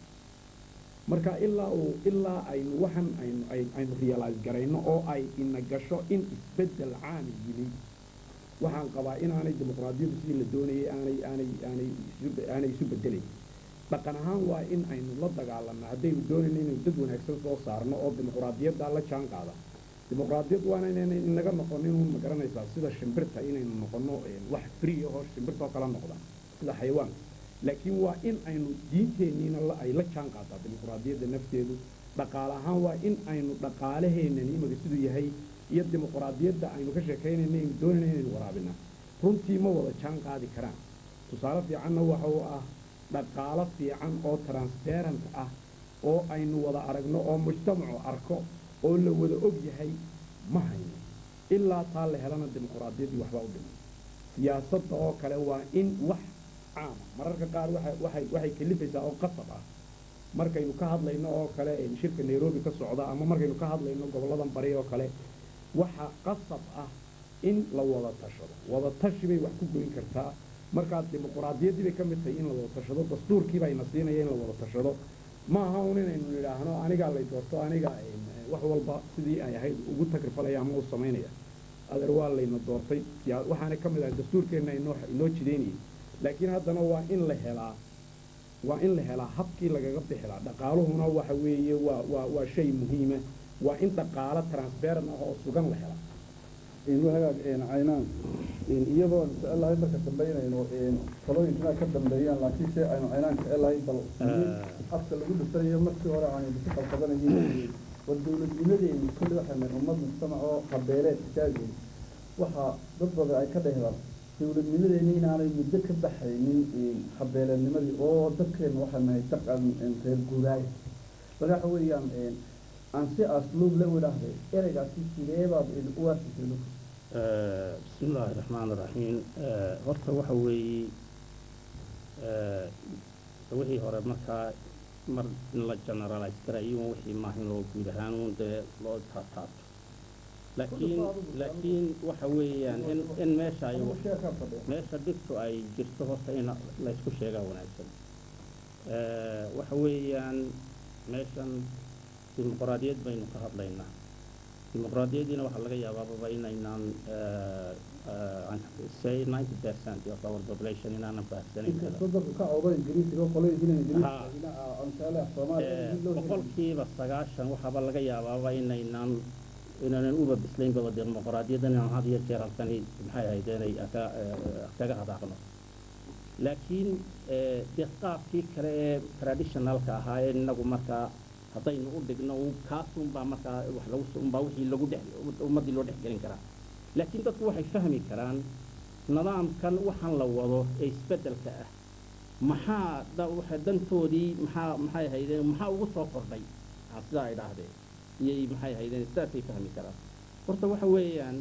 marka ilaa uu ilaa aynu waxan aynu ay- aynu realize garayno oo ay ina gasho in isbeddel caami yimi waxaan qabaa inaanay dimuqraadiyaddu sidii la doonayay aanay aanay aanay isu aanay isu bedelayn dhaqan ahaan waa in aynu la dagaalanno haddaynu doonayno inaynu dad wanaagsan soo saarno oo dimuqraadiyadda la jaan qaada dimuqraadiyad waana inayna inaga noqonin uun ma garanaysaa sida shimbirta inaynu noqono een, wax free ahoo shimbirta oo kala noqda sida xayawaanka laakiin waa in aynu diinteenniina la- ay la jaan qaadaa dimuqraadiyadda nafteedu dhaqaale ahaan waa in aynu dhaqaalaheennan imaga siduu yahay iyo dimuqraadiyadda aynu ka sheekaynayna aynu doonayna inaynu waraabina runtii ma wada jaan qaadi karaan tusaale fiicanna waxa uu ah dhaqaalo fiican oo transparent ah oo aynu wada aragno oo mujtamacu arko oo la wada og yahay ma hayno ilaa taa la helana dimuqraadiyaddii waxbaa u dhiman siyaasadda oo kale waa in wax caama mararka qaar waxay waxay waxay kalifaysaa oo qasab ah markaynu ka hadlayno oo kale een, shirka nairobi ka socda ama markaynu ka hadlayno goboladan bari oo kale waxa qasab ah in la wada tashado wada tashi bay wax ku goyn kartaa markaa dimuqraadiyaddii bay ka mid tahay in la wada tashado dastuurkii baa ina siinaya in la wada tashado ma aha un inaynu nidhaahno anigaa lay doorto aniga een, wax walba sidii ay ahayd ugu tagrifalaya ama u samaynaya adeer waa layna doortay yaa- waxaana ka mid ahay dastuurkeenna inoo inoo jideynayay laakiin haddana waa in la helaa waa in la helaa habkii lagaga bixi lahaa dhaqaaluhuna waxa weeye waa waa waa shay muhiima waa in dhaqaalo transparent ah oo sugan la helaa in hagaag een caynaan in iyadoo jecel lahay marka dambe inaynu een talooyinkana ka dambeeyaan laakiin se aynu caynaan jecel lahay bal habka lagu dhisanayo markii hore aanu ku qalqabanayay war dowladnimadeenu kulli waxay nahay ummad mujtamac oo qabeeleed istaageen waxaa dad badan ay ka dhehdaan dowladnimadeena inaanay muddo ka baxaynin een qabeeleednimadii oo dadkeenu waxay nahay dhaqan een reer guuraaya marka waxa weeyaan een aan si asluub la idhaahday ereygaasi sideebaad u arkisay آه، بسم الله الرحمن الرحيم آه، horta waxa weeye آه، wixii hore markaa mar in la generalize garayo wixii maahin loo guud ahaan uun dee loo taataabto laakiin laakiin waxa weeyaan in in meesha ay meesha dhibtu ay jirto horta in laysku sheegaa wanaagsan آه، waxa weeyaan meeshan dimuqraadiyad baynu ka hadlaynaa dimuqraadiyaddiina waxaa laga yaabaababa inaynaan say ninety percent of our population inaanan fahamsanayn kara dadku ka cawdo ingiriisiga qolooyinkiina Ha. ingiriisiga anshaale soomaaliya Eh, boqolkiiba sagaashan waxaaba laga yaabaaba inaynaan inaanan uba bislaynbaba dimuqraadiyaddan inaan had iyo jeer halkani maxay ahayd inay ka- eh, kaga hadaaqno laakiin eh, dee qaabkii kale ee traditionalka ahaa ee inagu markaa haddaynu u dhigno uu kaas unbaa markaa wax lagu unbaa wixii lagu dhex ummaddii loo dhex gelin karaa laakiin dadku waxay fahmi karaan nidaamkan waxaan la wado ee isbeddelka ah maxaa da- waxa dantoodii maxaa maxay ahaydeen maxaa ugu soo kordhay aa sidaa ay dhaahdeen iyay maxay ahaydeen sidaasay fahmi karaan horta waxa weeyaan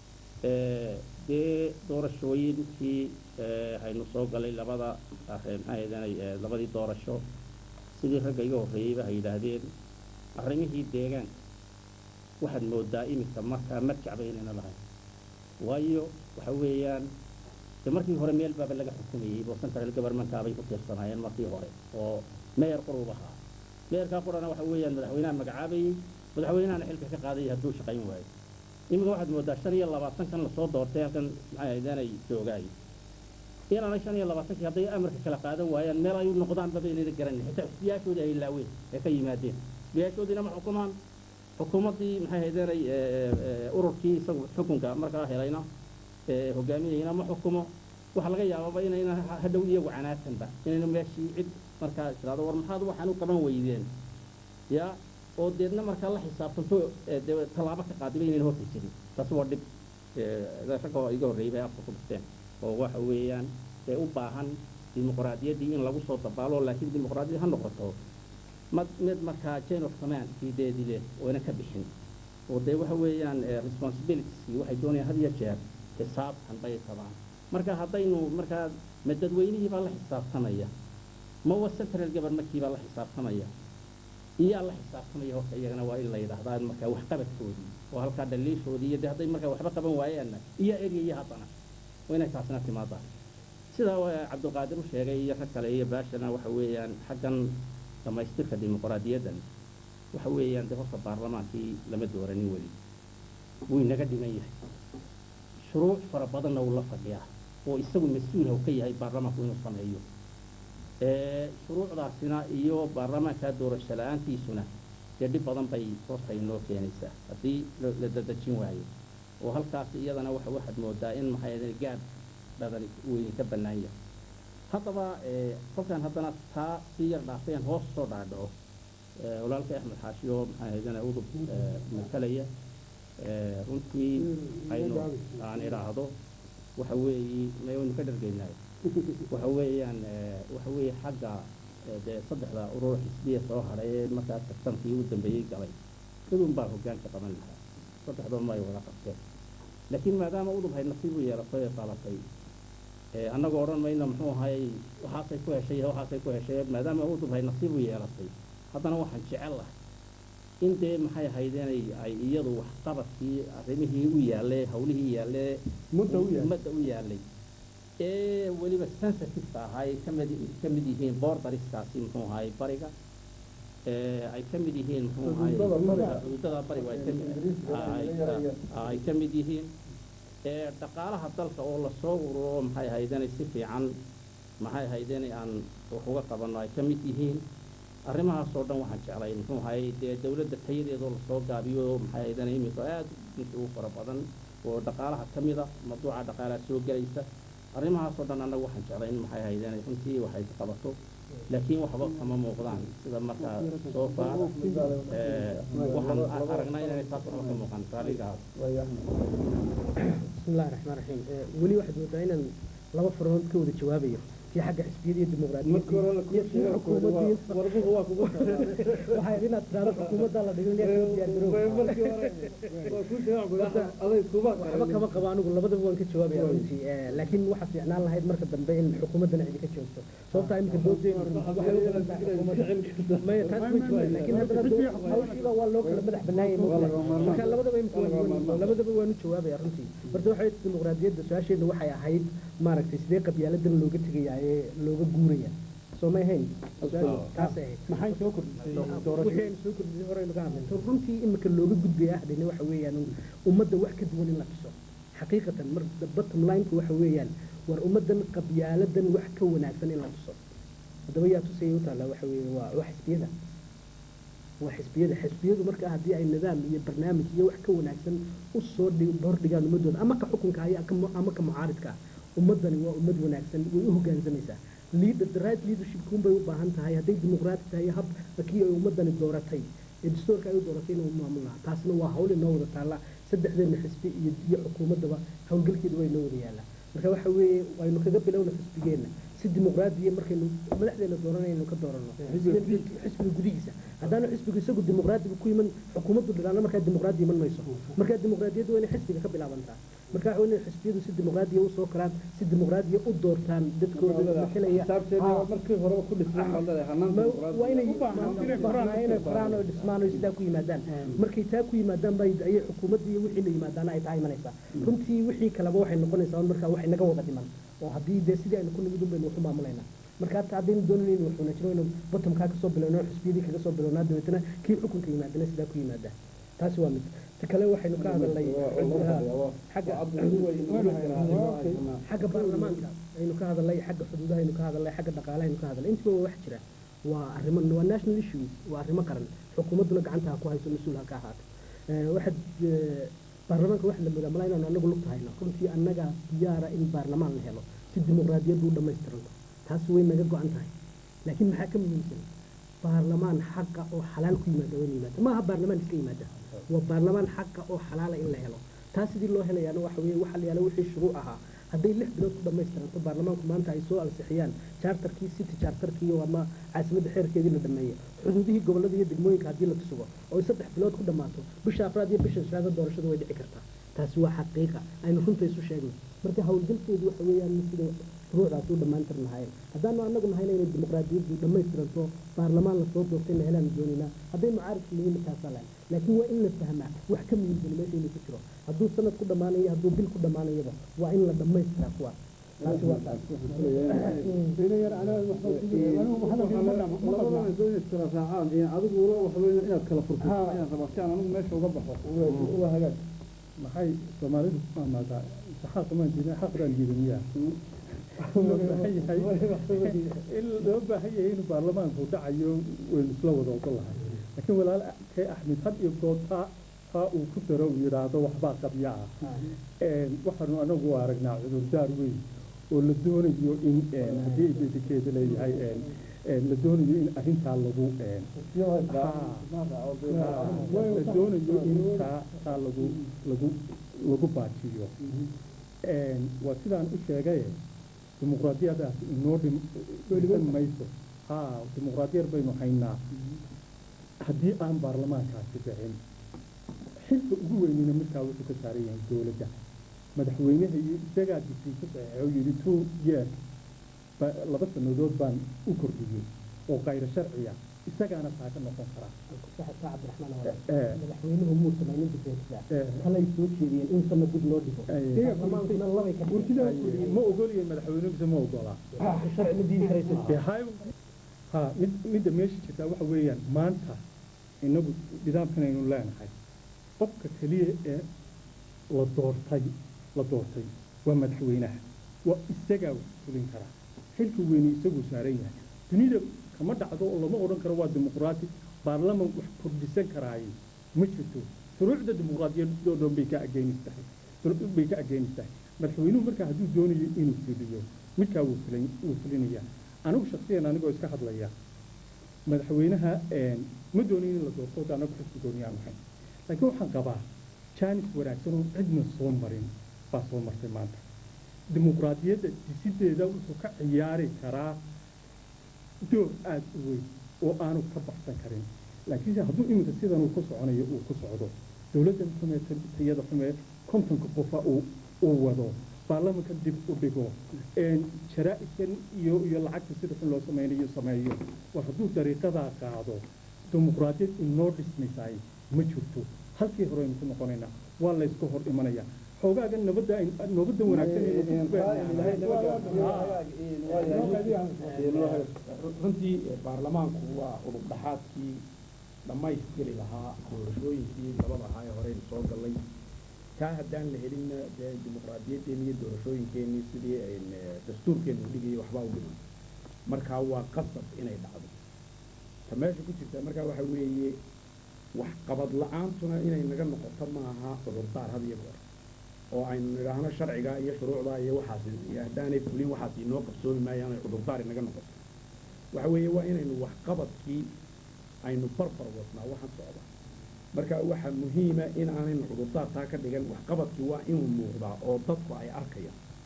dee doorashooyinkii haynu soo galay labada maxay ahaydeen labadii doorasho sidii ragga iga horreeyeyba hay yidhaahdeen arrimihii deegaanka waxaad moodaa iminka markaa marjacba inayna lahayn waayo waxa weeyaan de markii hore meel baaba laga xukumayey oo central governmentkaabay ku tiirsanaayeen markii hore oo meyer qurub ahaa meerkaa qurana waxa weeyaan madaxweynaha magacaabayey madaxweynahana xilka ka qaadayay hadduu shaqayn waayo iminka waxaad moodaa shan iyo labaatankan lasoo doortay halkan maxay ahaydeenay joogaay inaanay shan iyo labaatankii hadday amarka kala qaadan waayaan meel ay u noqdaanbaba inayna garanin xitaa xisbiyaashoodii ay laaween ee ka yimaadeen xisbiyaashoodiina ma xukumaan xukuumaddii maxay ahaydeenay ururkii isagu xukunka markaa helayna hogaaminayna ma xukumo waxaa laga yaababa inayna hadhow iyagu canaatanba inayna meeshii cid markaa tiraado war maxaad waxaan u qaban weydeen ya oo deedna markaa la xisaabtanto de tallaabo ka qaadiba inayna horta jirin taasi waa dhib ragga iga horreeyay bay afka ku dhufteen oo waxa weeyaan ee u baahan dimuqraadiyaddii in lagu soo dabaalo laakiin dimuqraadiyad ha noqoto mad mid markaa chain of command kiideedii leh oyna ka bixin oo dee waxa weeyaan responsibilitieskii waxay doonayaan had iyo jeer xisaabtan bay qabaan marka haddaynu markaa ma dadweynihii baa la xisaabtamaya ma wa central governmentkii baa la xisaabtamaya iyaa la xisaabtamaya horta iyagana waa in la yidhaahdaa markaa waxqabadkoodii oo halkaa dhaliishoodii iyo de hadday markaa waxba qaban waayaanna iyaa eryaya haddana waa inay taasina timaadaa sidaa cabdulqaadir u sheegay iyo rag kale iyo baashana waxa weeyaan xaggan dhammaystirka dimuqraadiyaddan waxa weeyaan de horta baarlamaankii lama dooranin weli wuu inaga dhiman yahay shuruuc fara badanna wuu la fadhiyaa oo isagu mas-uulha u ka yahay baarlamaanku inuu sameeyo shuruucdaasina iyo baarlamaankaa doorasho la-aantiisuna dee dhib badan bay horta inoo keenaysaa haddii la dadejin waayo oo halkaas iyadana waxa waxaad moodaa in maxay ahayd gaad badan weyni ka bannaan yahay haddaba kolkaan haddana taa sii yar dhaafayaan hoos soo dhaadhaco walaalkay axmed xaashiyo maxay ahaydana udub matalaya runtii aynu aan idhaahdo waxa weeyi maynu ka dhargaynaay waxa weeyaan waxa weeye xagga dee saddexda urur xisbiya soo hadhay ee markaa tartankii u dambeeyey galay midun baa hoggaanka qaban lahaa saddexdood ma ay wada qabteen laakiin maadaama udub hay nasiib u yeelatay ee qabatay annagoo odhan mayno muxuu ahay waxaasay ku heshay waxaasay ku heshay maadaama udub hay nasiib u yeelatay haddana waxaan jecel lahay in dee maxay ahaydeen ay iyadu waxqabadkii arrimihii u yaallee hawlihii yaallee ummadda u yaallay ee weliba sensitiveka ahaa ay kamid ka mid yihiin bordariskaasi muxuu ahay bariga ay ka mid yihiin muxuu ahay xuduudada bariga ay ka mid yihiin dhaqaalaha dalka oo lasoo ururo maxay ahaydeen si fiican maxay ahaydeen aan wax uga qabanno ay ka mid yihiin arrimahaasoo dhan waxaan jeclay muxuu ahay dee dawladda tayadeedoo lasoo gaabiyo maxay ahaydeen iminka aad inta ugu fara badan oo dhaqaalaha ka mida mawduuca dhaqaalaha soo gelaysa arrimahaasoo dhan annagu waxaan jeclay in maxay ahaydeen runtii waxay ka qabato laakiin waxba kama muuqdaan sida markaa soo faar waxaan aragnaa inay taas waxba ka muuqan raaligaas بسم الله الرحمن الرحيم ولي واحد ودائنا لما فرون كود جوابيه في حق حسبيه الديمقراطيه في حكومه waxay inaad tiraahdo xukuumadda la dhigo waxba kama qabo anigu labadaba waan ka jawaabaya runtii laakiin waxaa fiicnaan lahayd marka dambe in xukuumaddana idinka joogto sababtaa iminka doodeenu waxay u badan tahay xukuumadda maya taas ma jirto laakiin haddana hawshiiba waa loo kala madax bannaayay marka labadaba imika labadaba waanu jawaabaya runtii horta waxay dimuqraadiyadda su-aasheedna waxay ahayd maaragtay sidee qabyaaladan looga tegaya ee looga guuraya soo may ahayn taasay ahayd maxay soo kordhisay wixii aynu soo kordhisay horeynu ka hadlay runtii imika looga gudbaya ahdayna waxa weeyaan ummadda wax ka duwan in la tuso xaqiiqatan mar bottom lineka waxa weeyaan war ummaddan qabyaaladan wax ka wanaagsan in la tuso haddaba yaa tusaya u taallaa waxa weeye waa waa xisbiyada waa xisbiyada xisbiyadu marka haddii ay nidaam iyo barnaamij iyo wax ka wanaagsan u soo hordhigaan ummadooda ama ka xukunka haya ama ka mucaaridka ummaddani waa ummad wanaagsan way u hoggaansamaysaa leader the right leadership kunbay u baahan tahay hadday dimuqraati tahay hab kii ay ummaddani dooratay ee dastuurka ay u dooratay inuu maamul lahaa taasna waa hawl inoo wada taalla saddexdeena xisbi iyo iyo xukuumaddaba howlgalkeeda waa inoo wada yaallaa marka waxa weeye waynu kaga bilowna xisbigeenna si dimuqraadiya markaynu madaxdeena dooranaynu ka doorano xisbiga gudihiisa haddaanu xisbiga isagu dimuqraadiga ku iman xukuumaddu dhalaana markaa dimuqraadi iman mayso markaa dimuqraadiyaddu waa inay xisbiga ka bilaabantaa markaa waa inay xisbiyadu si dimuqraadiya usoo koraan si dimuqraadiya u doortaan dadkooda matalaya xisaabteeda markii horeba ku dhisnay waxaad leedahay hanaan waa inay inay koraan oo dhismaan oo sidaa ku yimaadaan markay taa ku yimaadaan bay ayay xukuumadda iyo wixii la yimaadaana ay taa imanaysaa runtii wixii kaleba waxay noqonaysaa markaa waxay naga wada dhiman oo haddii dee sidii aynu ku nimid un baynu waxu maamulaynaa marka hataa haddaynu doonayn inuu waxuuna jiro inuu bottomkaa kasoo bilowno xisbiyadii kaga soo bilownaa dabeetana kii xukunka yimaadana sidaa ku yimaada taasi waa mid ta kale waxaynu ka hadalnay xagga xagga baarlamaanka aynu ka hadalnay xagga xuduudaha aynu ka hadalnay xagga dhaqaalaha aynu ka hadalnay intiba waa wax jira waa arrimo waa national issues waa arrimo qaran xukuumadduna gacanta ha ku hayso mas-uul ha ka ahaato waxaad baarlamaanka waxa la moodaa malaa inaanu anagu lugta hayno runtii annaga diyaara in baarlamaan la helo si dimuqraadiyaddu u dhammaystiranto taasi way naga go-an tahay laakiin maxaa ka muhiimsan baarlamaan xaqa oo xalaal ku yimaada waa in yimaada maaha baarlamaan iska yimaada waa baarlamaan xaqa oo xalaala in la helo taas sidii loo helayaana waxa weeye waxa la yaala wixii shuruuc ahaa hadday lix bilood ku dhammaystiranto baarlamaanku maanta ay soo ansixiyaan charterkii city charterkii ama caasimadda xeerkeedii la dhameeyo xuduudihii gobollada iyo degmooyinka haddii la tusugo oo saddex bilood ku dhammaato bisha afraad iyo bisha shanaada doorashadu way dhici kartaa taasi waa xaqiiqa aynu runta isu sheegno marka howlgalkeedu waxa weeyaan sida shuruucdaas u dhammaantir lahaayeen haddaanu anagu nahayna inay dimuqraadiyaddu dhammaystiranto baarlamaan lasoo doortay na helaanu doonaynaa hadday mucaaridka yihiin markaasaa lahayn laakiin waa in la fahmaa wax ka muhiimsan meesha inuu ku jiro hadduu sanad ku dhammaanayo hadduu bil ku dhammaanayaba waa in la dhammaystiraa kuwaas taasi waa taas labadana soo iskala raacaan adigu ula waxweyn inaad kala furto ayaan rabaa si aan anigu meesha uga baxo waa hagaag maxay soomaalidu ku amaadaa saxaaq maan jirin xaq baan jirin miyaa loo baahan yahay in loo baahan yahay in baarlamaanku dhacayo waynu isla wada ogol lahay laakiin walaal kay axmed had iyo goor taa taa uu ku daro uu yidhaahdo waxbaa qabya ah waxaanu anagu aragnaa cudurdaar weyn oo la doonayo in haddii ay beedikeeda leeyahay la doonayo in arrintaa lagu la doonayo in taa taa lagu lagu lagu baajiyo waa sidaan u sheegay dimuqraadiyadaas inoo dhisan mayso ha dimuqraadiyad baynu haynaa haddii aan baarlamaankaasi dhicin xilka ugu weynina markaa wuxuu ka saaran yahay dowladda madaxweynaha iyo isagaa disay ku saxeexo yidhi two years laba sannadood baan u kordhiyey oo kayro sharciya isagaana taa ka noqon karaa madaxweynuhu muu samaynin difeensida kalay soo jeediyeen in sana dib loo dhigo baarlamaankuna labay ka ma ogolyahay madaxweynuhisa ma ogolaa sharci ma diidi karaysa dee hay ha mid midda meesha jirtaa waxa weeyaan maanta inagu nidaamkan aynu leenahay qofka keliya ee la doortay la doortay waa madaxweynaha waa isagaa fulin karaa xilka weyne isaguu saaran yahay dunida kama dhacdo oo lama odhan karo waa dimuqraati baarlaman wax kordhisan karaaye ma jirto shuruucda dimuqraadiyadoo dhan bay ka ageenis tahay bay ka ageenis tahay madaxweynuhu markaa hadduu doonayo inuu fuliyo midkaa wuu fulin wuu fulinayaa anigu shaksiyan anigoo iska hadlaya madaxweynaha ma doonayo in la doorto anagu xisbi gooniyaan ahayn laakiin waxaan qabaa jaanis wanaagsan oo cidna soo marin baa soo martay maanta dimuqraadiyadda disideeda wuxuu ka ciyaari karaa door aada u weyn oo aanu ka baxsan karin laakiinse hadduu iminka sidan uu ku soconayo uu ku socdo dowladdan xumee tayada xumee kontonka qofa uu uu wado baarlamanka dib u dhigo jaraa-idkan iyo iyo lacagta sida xun loo sameynayo sameeyo war hadduu dariiqadaa qaado dimuqraadiyad inoo dhismaysaay ma jirto halkii hore aynu ku noqonaynaa waa layska hor imanayaa xoogaaga nabadda nabadda runtii baarlamaanku waa udub dhaxaadkii dhammaystiri lahaa doorashooyinkii labada ahaa ee horeynu soo gallay taa haddaan la helinna dee dimuqraadiyaddeenni iyo doorashooyinkeennii sidii ayn dastuurkeennu u dhigayay waxbaa u dhiman markaa waa qasab inay dhacdo ta meesha ku jirta markaa waxa weeye waxqabad la-aantuna inay naga noqoto maaha cudurdaar had iyo goor oo aynu nidhaahno sharciga iyo shuruucda iyo waxaas iyo haddaanay fulin waxaas inoo qabsoomi maayaan ay cudurdaar inaga noqoto waxa weeye waa inaynu waxqabadkii aynu barbar wadnaa waxaan socda marka waxaa muhiima in aanaynu cudurdaar taa ka dhigan waxqabadkii waa inuu muuqdaa oo dadku ay arkayaan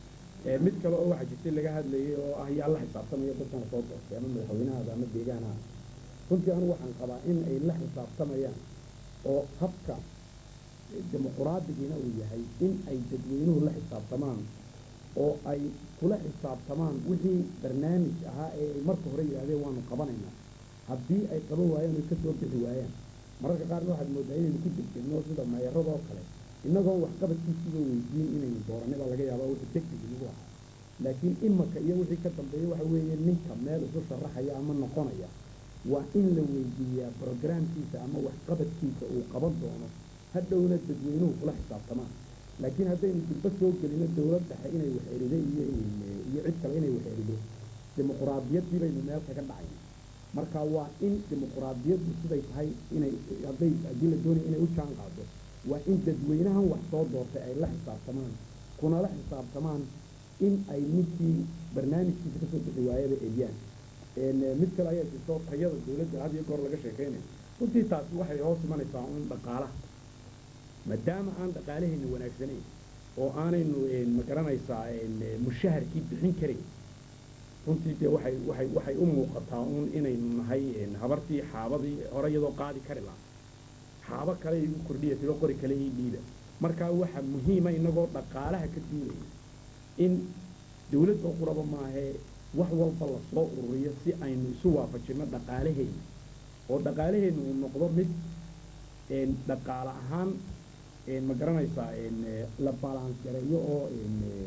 Ee, mid kale oo waxaa jirtay laga hadlayay oo ah yaa la xisaabtamaya dadkan soo doortay ama madaxweynahaada ama deegaanaha runtii anu waxaan qabaa in ay la xisaabtamayaan oo habka dimuquraadigiina uu yahay in ay dadweynuhu la xisaabtamaan oo ay kula xisaabtamaan wixii barnaamij ahaa ee ay marka hore yidhahdeen waanu qabanaynaa haddii ay qaban waayaan ay ka soo bixi waayaan mararka qaarna waxaad moodaa inaynu ku degdegno sida meerada oo kale innagoon waxqabadkiisiiba weydiin inaynu dooranay baa laga yaabaa wixii degdeg nagu ahaa laakiin imaka iyo wixii ka dambeeya waxa weeye ninka meel isu sharaxaya ama noqonaya waa in la weydiiyaa brogramkiisa ama waxqabadkiisa uu qaban doono hadhowna dadweynuhu kula xisaabtamaan laakiin haddaynu dulba soo gelino dowlad dhexe inay wax erido iyo iyo cid kale inay wax erido dimuquraadiyaddii baynu meel kaga dhacayna marka waa in dimuquraadiyaddu siday tahay inay hadday haddii la doonayo inay u jaan qaado waa in dadweynahan wax soo doortay ay la xisaabtamaan kunala xisaabtamaan in ay ninkii barnaamijkiisa kasoo bixi waayaba eriyaan Een, eh, mid kale ayaa jirto tayada dowladda had iyo goor laga sheekeynayo runtii taasi waxay hoos imanaysaa un dhaqaalaha maadaama aan dhaqaalahayna wanaagsanayn oo aanaynu een, ma garanaysaa een, eh, mushaharkii bixin karayn runtii dee waxay waxay waxay u muuqataa un inaynu nahay een, habartii xaabadii hore iyadoo qaadi kari lahaa xaabo kale igu kordhiya tiro qori kale ii dhiiba marka waxaa muhiima inagoo dhaqaalaha ka duulaya in dowladda quraba maahee wax walba la soo ururiyo si aynu isu waafajino dhaqaalaheenna oo dhaqaalaheenna uu noqdo mid een, dhaqaale ahaan een, ma garanaysaa een, eh, la balance gareeyo oo een, eh,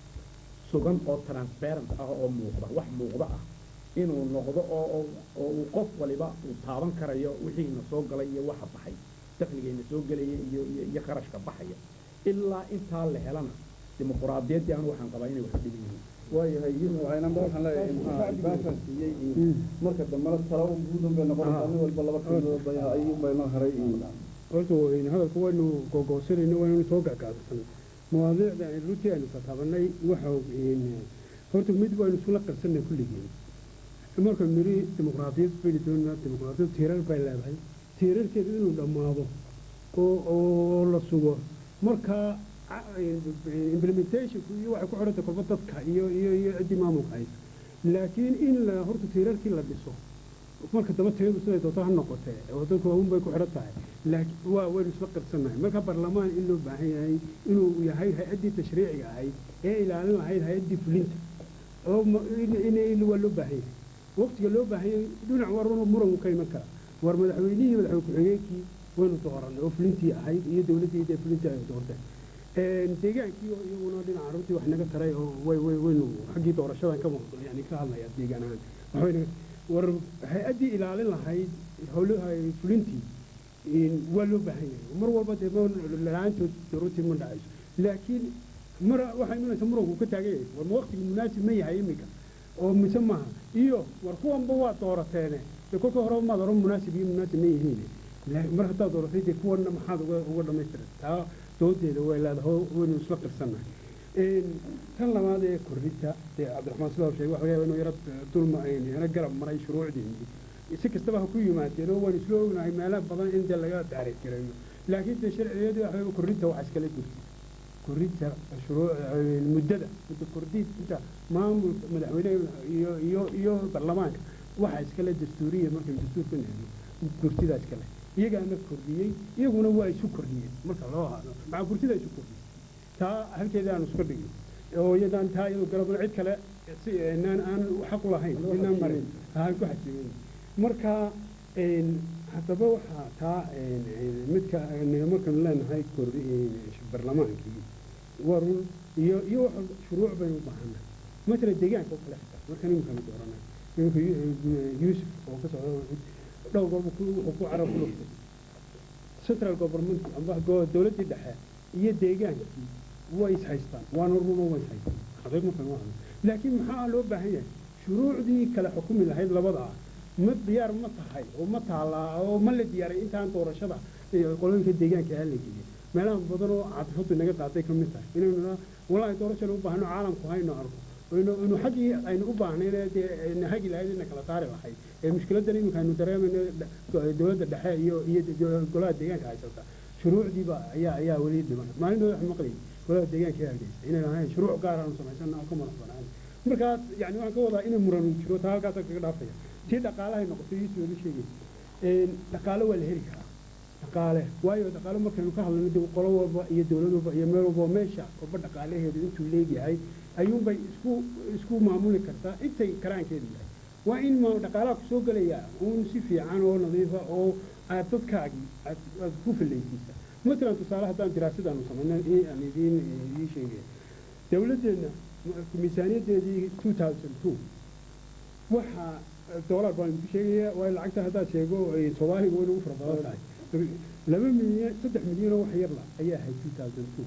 sugan oo transparent ah oo muuqda wax muuqda ah inuu noqdo oo oo- oo uu qof waliba uu taaban karayo wixiina soo galay iyo waxa baxay dakhligayna soo gelaya iyo iyo iyo kharashka baxaya ilaa intaa la helana dimuquraadiyaddii anu waxaan qabaa inay wax dhiban yihiin waayahay yusuf aynanba waxaan leeyahay maxaa baashan siiyey iyo marka dambena tala un guudun bay noqonaysaa nin walba laba kalmood bay ayuun bay noo haray iyo horta waynu hadalka waynu googoosanayno waynu soo gagaabsanay mawaadiicda aynu runtii aynu kataabanay waxa een, horta mid waynu isula qarsanay kulligeen markaynu niri dimuqraadiyad baynu doonaa dimuqraadiyad tiirar bay leedahay tiirarkeedu inuu dhammaado oo oo la sugo markaa ca- implementationku iyo waxay ku xidhanta kolba dadka iyo iyo iyo ciddii maamulka haysa laakiin in la horta tiirarkii la dhiso marka daba tayadu siday doonto ha noqotee oo dadku un bay ku xidhan tahay laakiin waa waynu isla qirsannahay marka baarlamaan in loo baahan yahay inuu yahay hay-addii tashriiciga ahayd ee ilaalin lahayd hay-addii fulinta oo ma- in- in in waa loo baahan yahay waqtiga loo baahan yahay dhinac war muran ka iman kara war madaxweynihii madaxweyne ku-xigeenkii waynu dooranay oo fulintii ahayd iyo dowladdii dee fulintii ay doorteen Een, deegaankii oo iyaguna dhinaca runtii wax naga taray oo way way waynu xaggii doorashadan ka muuqdo yani ka hadlaya deegaan ahaan waxbay naga war hay-addii ilaalin lahayd howlaha fulintii een, waa loo baahan yahay mar walba dee ma la-aantood runtii ma dhacayso laakiin mar waxaa imanaysa muranku ka taagan yahay war ma waqtigu munaasib ma yahay iminka oo mise maaha iyo war kuwanba waa doorateene dee kolka hore maad oran munaasib iyo munaasib ma yihiin La- mar haddaad dooratay dee kuwanna maxaad uga uga dhamaystiran taa doodeeda way leedahay oo waynu isla qirsannahay Een, tan labaad ee kordhinta dee cabdiraxmaan sidaa uu sheegay waxa laga yaabaa inuu yaro dulma yaro garab maray shuruucdeennii si kastaba ha ku yimaadeen oo waynu isla ognahay meelo badan in dee laga taariikh gareeyo laakiin dee sharciyadii waxa weeye kordhinta waxa iskala jirta kordhinta shuruuc een, muddada muddo kordhinta maamulka madaxweynaha iyo iyo iyo baarlamaanka waxa iskale dastuuriya markaynu dastuurka nahno kursidaa iskale iyagaana kordhiyey iyaguna waa isu kordhiyeen marka loo haado maxaa kursidaa isu kordhiyey taa halkeeda aan iska dhigin oo iyadaan taa iyadu garabna cid kale si inaan aan xaq u lahayn inaan marin aan ku xajimin marka een haddaba waxaa taa een een midka een markaan leenahay kor barlamaankii waa run iyo iyo wax shuruuc baynu u baahannahay matala deegaanka oo kale xitaa marka nimankana dooranay nimanka Yu- yuusuf oo ka socda dhowr goorba ku- wuxuu ku carab ku dhuftay central government amba go- dowladdii dhexe iyo deegaankii way is haystaan waana rumo way is haystaan xaqiiq markan waa hadlo. laakiin maxaa loo baahan yahay shuruucdii kala xukumi lahayd labada ah ma diyaar ma tahay oo ma taalaa oo ma la diyaaray intaan doorashada iyo qolooyinka deegaanka ah la geliyay meelaha badan oo cadfadu naga qaaday ka mid tahay inaynu naa wallaahi doorashada u baahno caalamku hayno arko inu inu xaggii aynu u baahnayn ee dee ayna hagi lahayd ina kala saari lahayd ee mushkiladan iminka aynu dareemayno dh- dowladda dhexe iyo iyo de- golaha deegaanka haysata shuruucdiiba ayaa ayaa weli dhiman maalin wax maqlayay golaha deegaanka ee hargeysa inay ahayn shuruuc gaar aanu samaysana oo ka madax banaan markaas yani waxaan ka wadaa inay muran uu jiro taa halkaasaan kaga dhaafaya tii dhaqaalahay noqotay iisoo la sheegay dhaqaale waa la heli karaa dhaqaale waayo dhaqaale markaynu ka hadlayno dee qolo walba iyo dowlad walba iyo meel walba meesha walba dhaqaalaheedu intuu leegyahay ayuunbay isku isku maamuli kartaa intay karaankeedu yahay waa in ma dhaqaalaha ku soo gelaya uun si fiican oo nadiifa oo aad dadkaagii aad aad ku fillaysiisa matalan tusaale haddaan diraasadaanu samayno aan idiin idiin sheegaya dowladdeenna miisaaniyaddeedii two thousand two waxaa doolar baan idinku sheegaya waayo lacagta haddaad sheego soomaaliga way nagu fara badan tahay laba milyan saddex milyan oo wax yar la ayaa ahayd two thousand two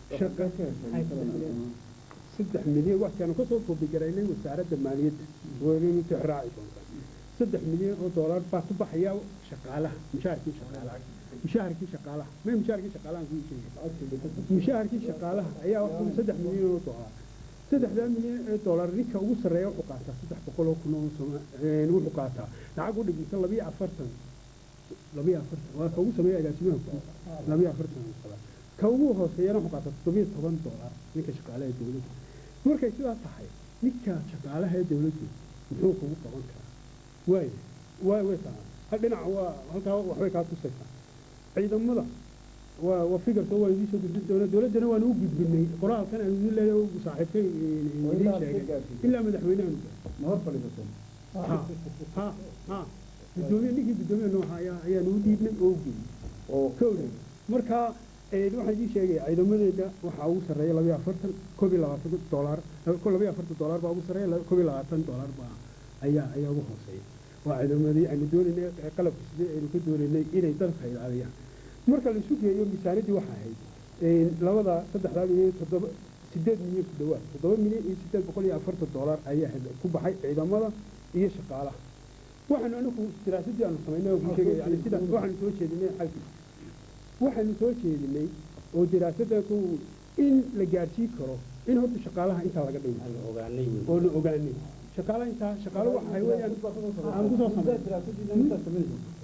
saddex milyan waxkaanu kasoo koobigaraynay wasaaradda maaliyadda waynu tixraaci doontaa saddex milyan oo doolar baa ku baxaya shaqaalaha mushaharkii shaqaalaha mushaharkii shaqaalaha may mushaharkii shaqaalaha kuu sheegay mushaharkii shaqaalaha ayaa waxaa saddex milyan oo doolar saddexdaa milyan ee doolar ninka ugu sarreeya wuxuu qaataa saddex boqol oo kun oo wuxuu qaataa lacag u dhigmata labiyo afartan labiyo afartan waa ka ugu sameeya agaasimaha guud labiyo afartan ka ugu hooseeyana wuxuu qaataa toddobiyo toban doolar ninka shaqaalaha ee dowladda markay sidaa tahay ninka shaqaalaha ee dowladdu muxuu kugu qaban karaa waay waay way tahay hal dhinac waa halkaa waxbay kaa tusaysaa ciidamada waa waa fikirka waa idiin soo gudbin doona dowladdana waanu u gudbinay qoraalkan aan idin leeyahay saaxiibkay idiin sheegay ilaa madaxweynahan ma hor fadhiisato ha ha ha gudoomiye ninkii gudoomiye nooca ayaa ayaanu u dhiibnay oo u geeyey oo kowda marka waxaan idiin sheegaya ciidamadeeda waxaa ugu sarreeya labiyo afartan koob iyo labaatan doolar labiyo afartan doolar baa ugu sarreeya koob iyo labaatan doolar baa ayaa ayaa ugu hooseeya waa ciidamadii aynu doonaynay qalabka sidee aynu ka doonaynay inay dadka ilaaliyaan marka la isu geeyo miisaaniyaddii waxaa ahayd labada saddexdaa milyan toddoba sideed milyan ku dhawaad toddoba milyan iyo sideed boqol iyo afartan doolar ayaa ku baxay ciidamada iyo shaqaalaha waxaanu anigu diraasadii aanu samaynay oo sheegay yani sida waxaanu soo jeedinay xalkii waxaanu soo jeedinay oo diraasadda in la gaarsiin karo in horta shaqaalaha intaa laga dhigo ogaanay oo la ogaanay shaqaalaha intaa shaqaalo waxay weeyaan aan ku soo sameyn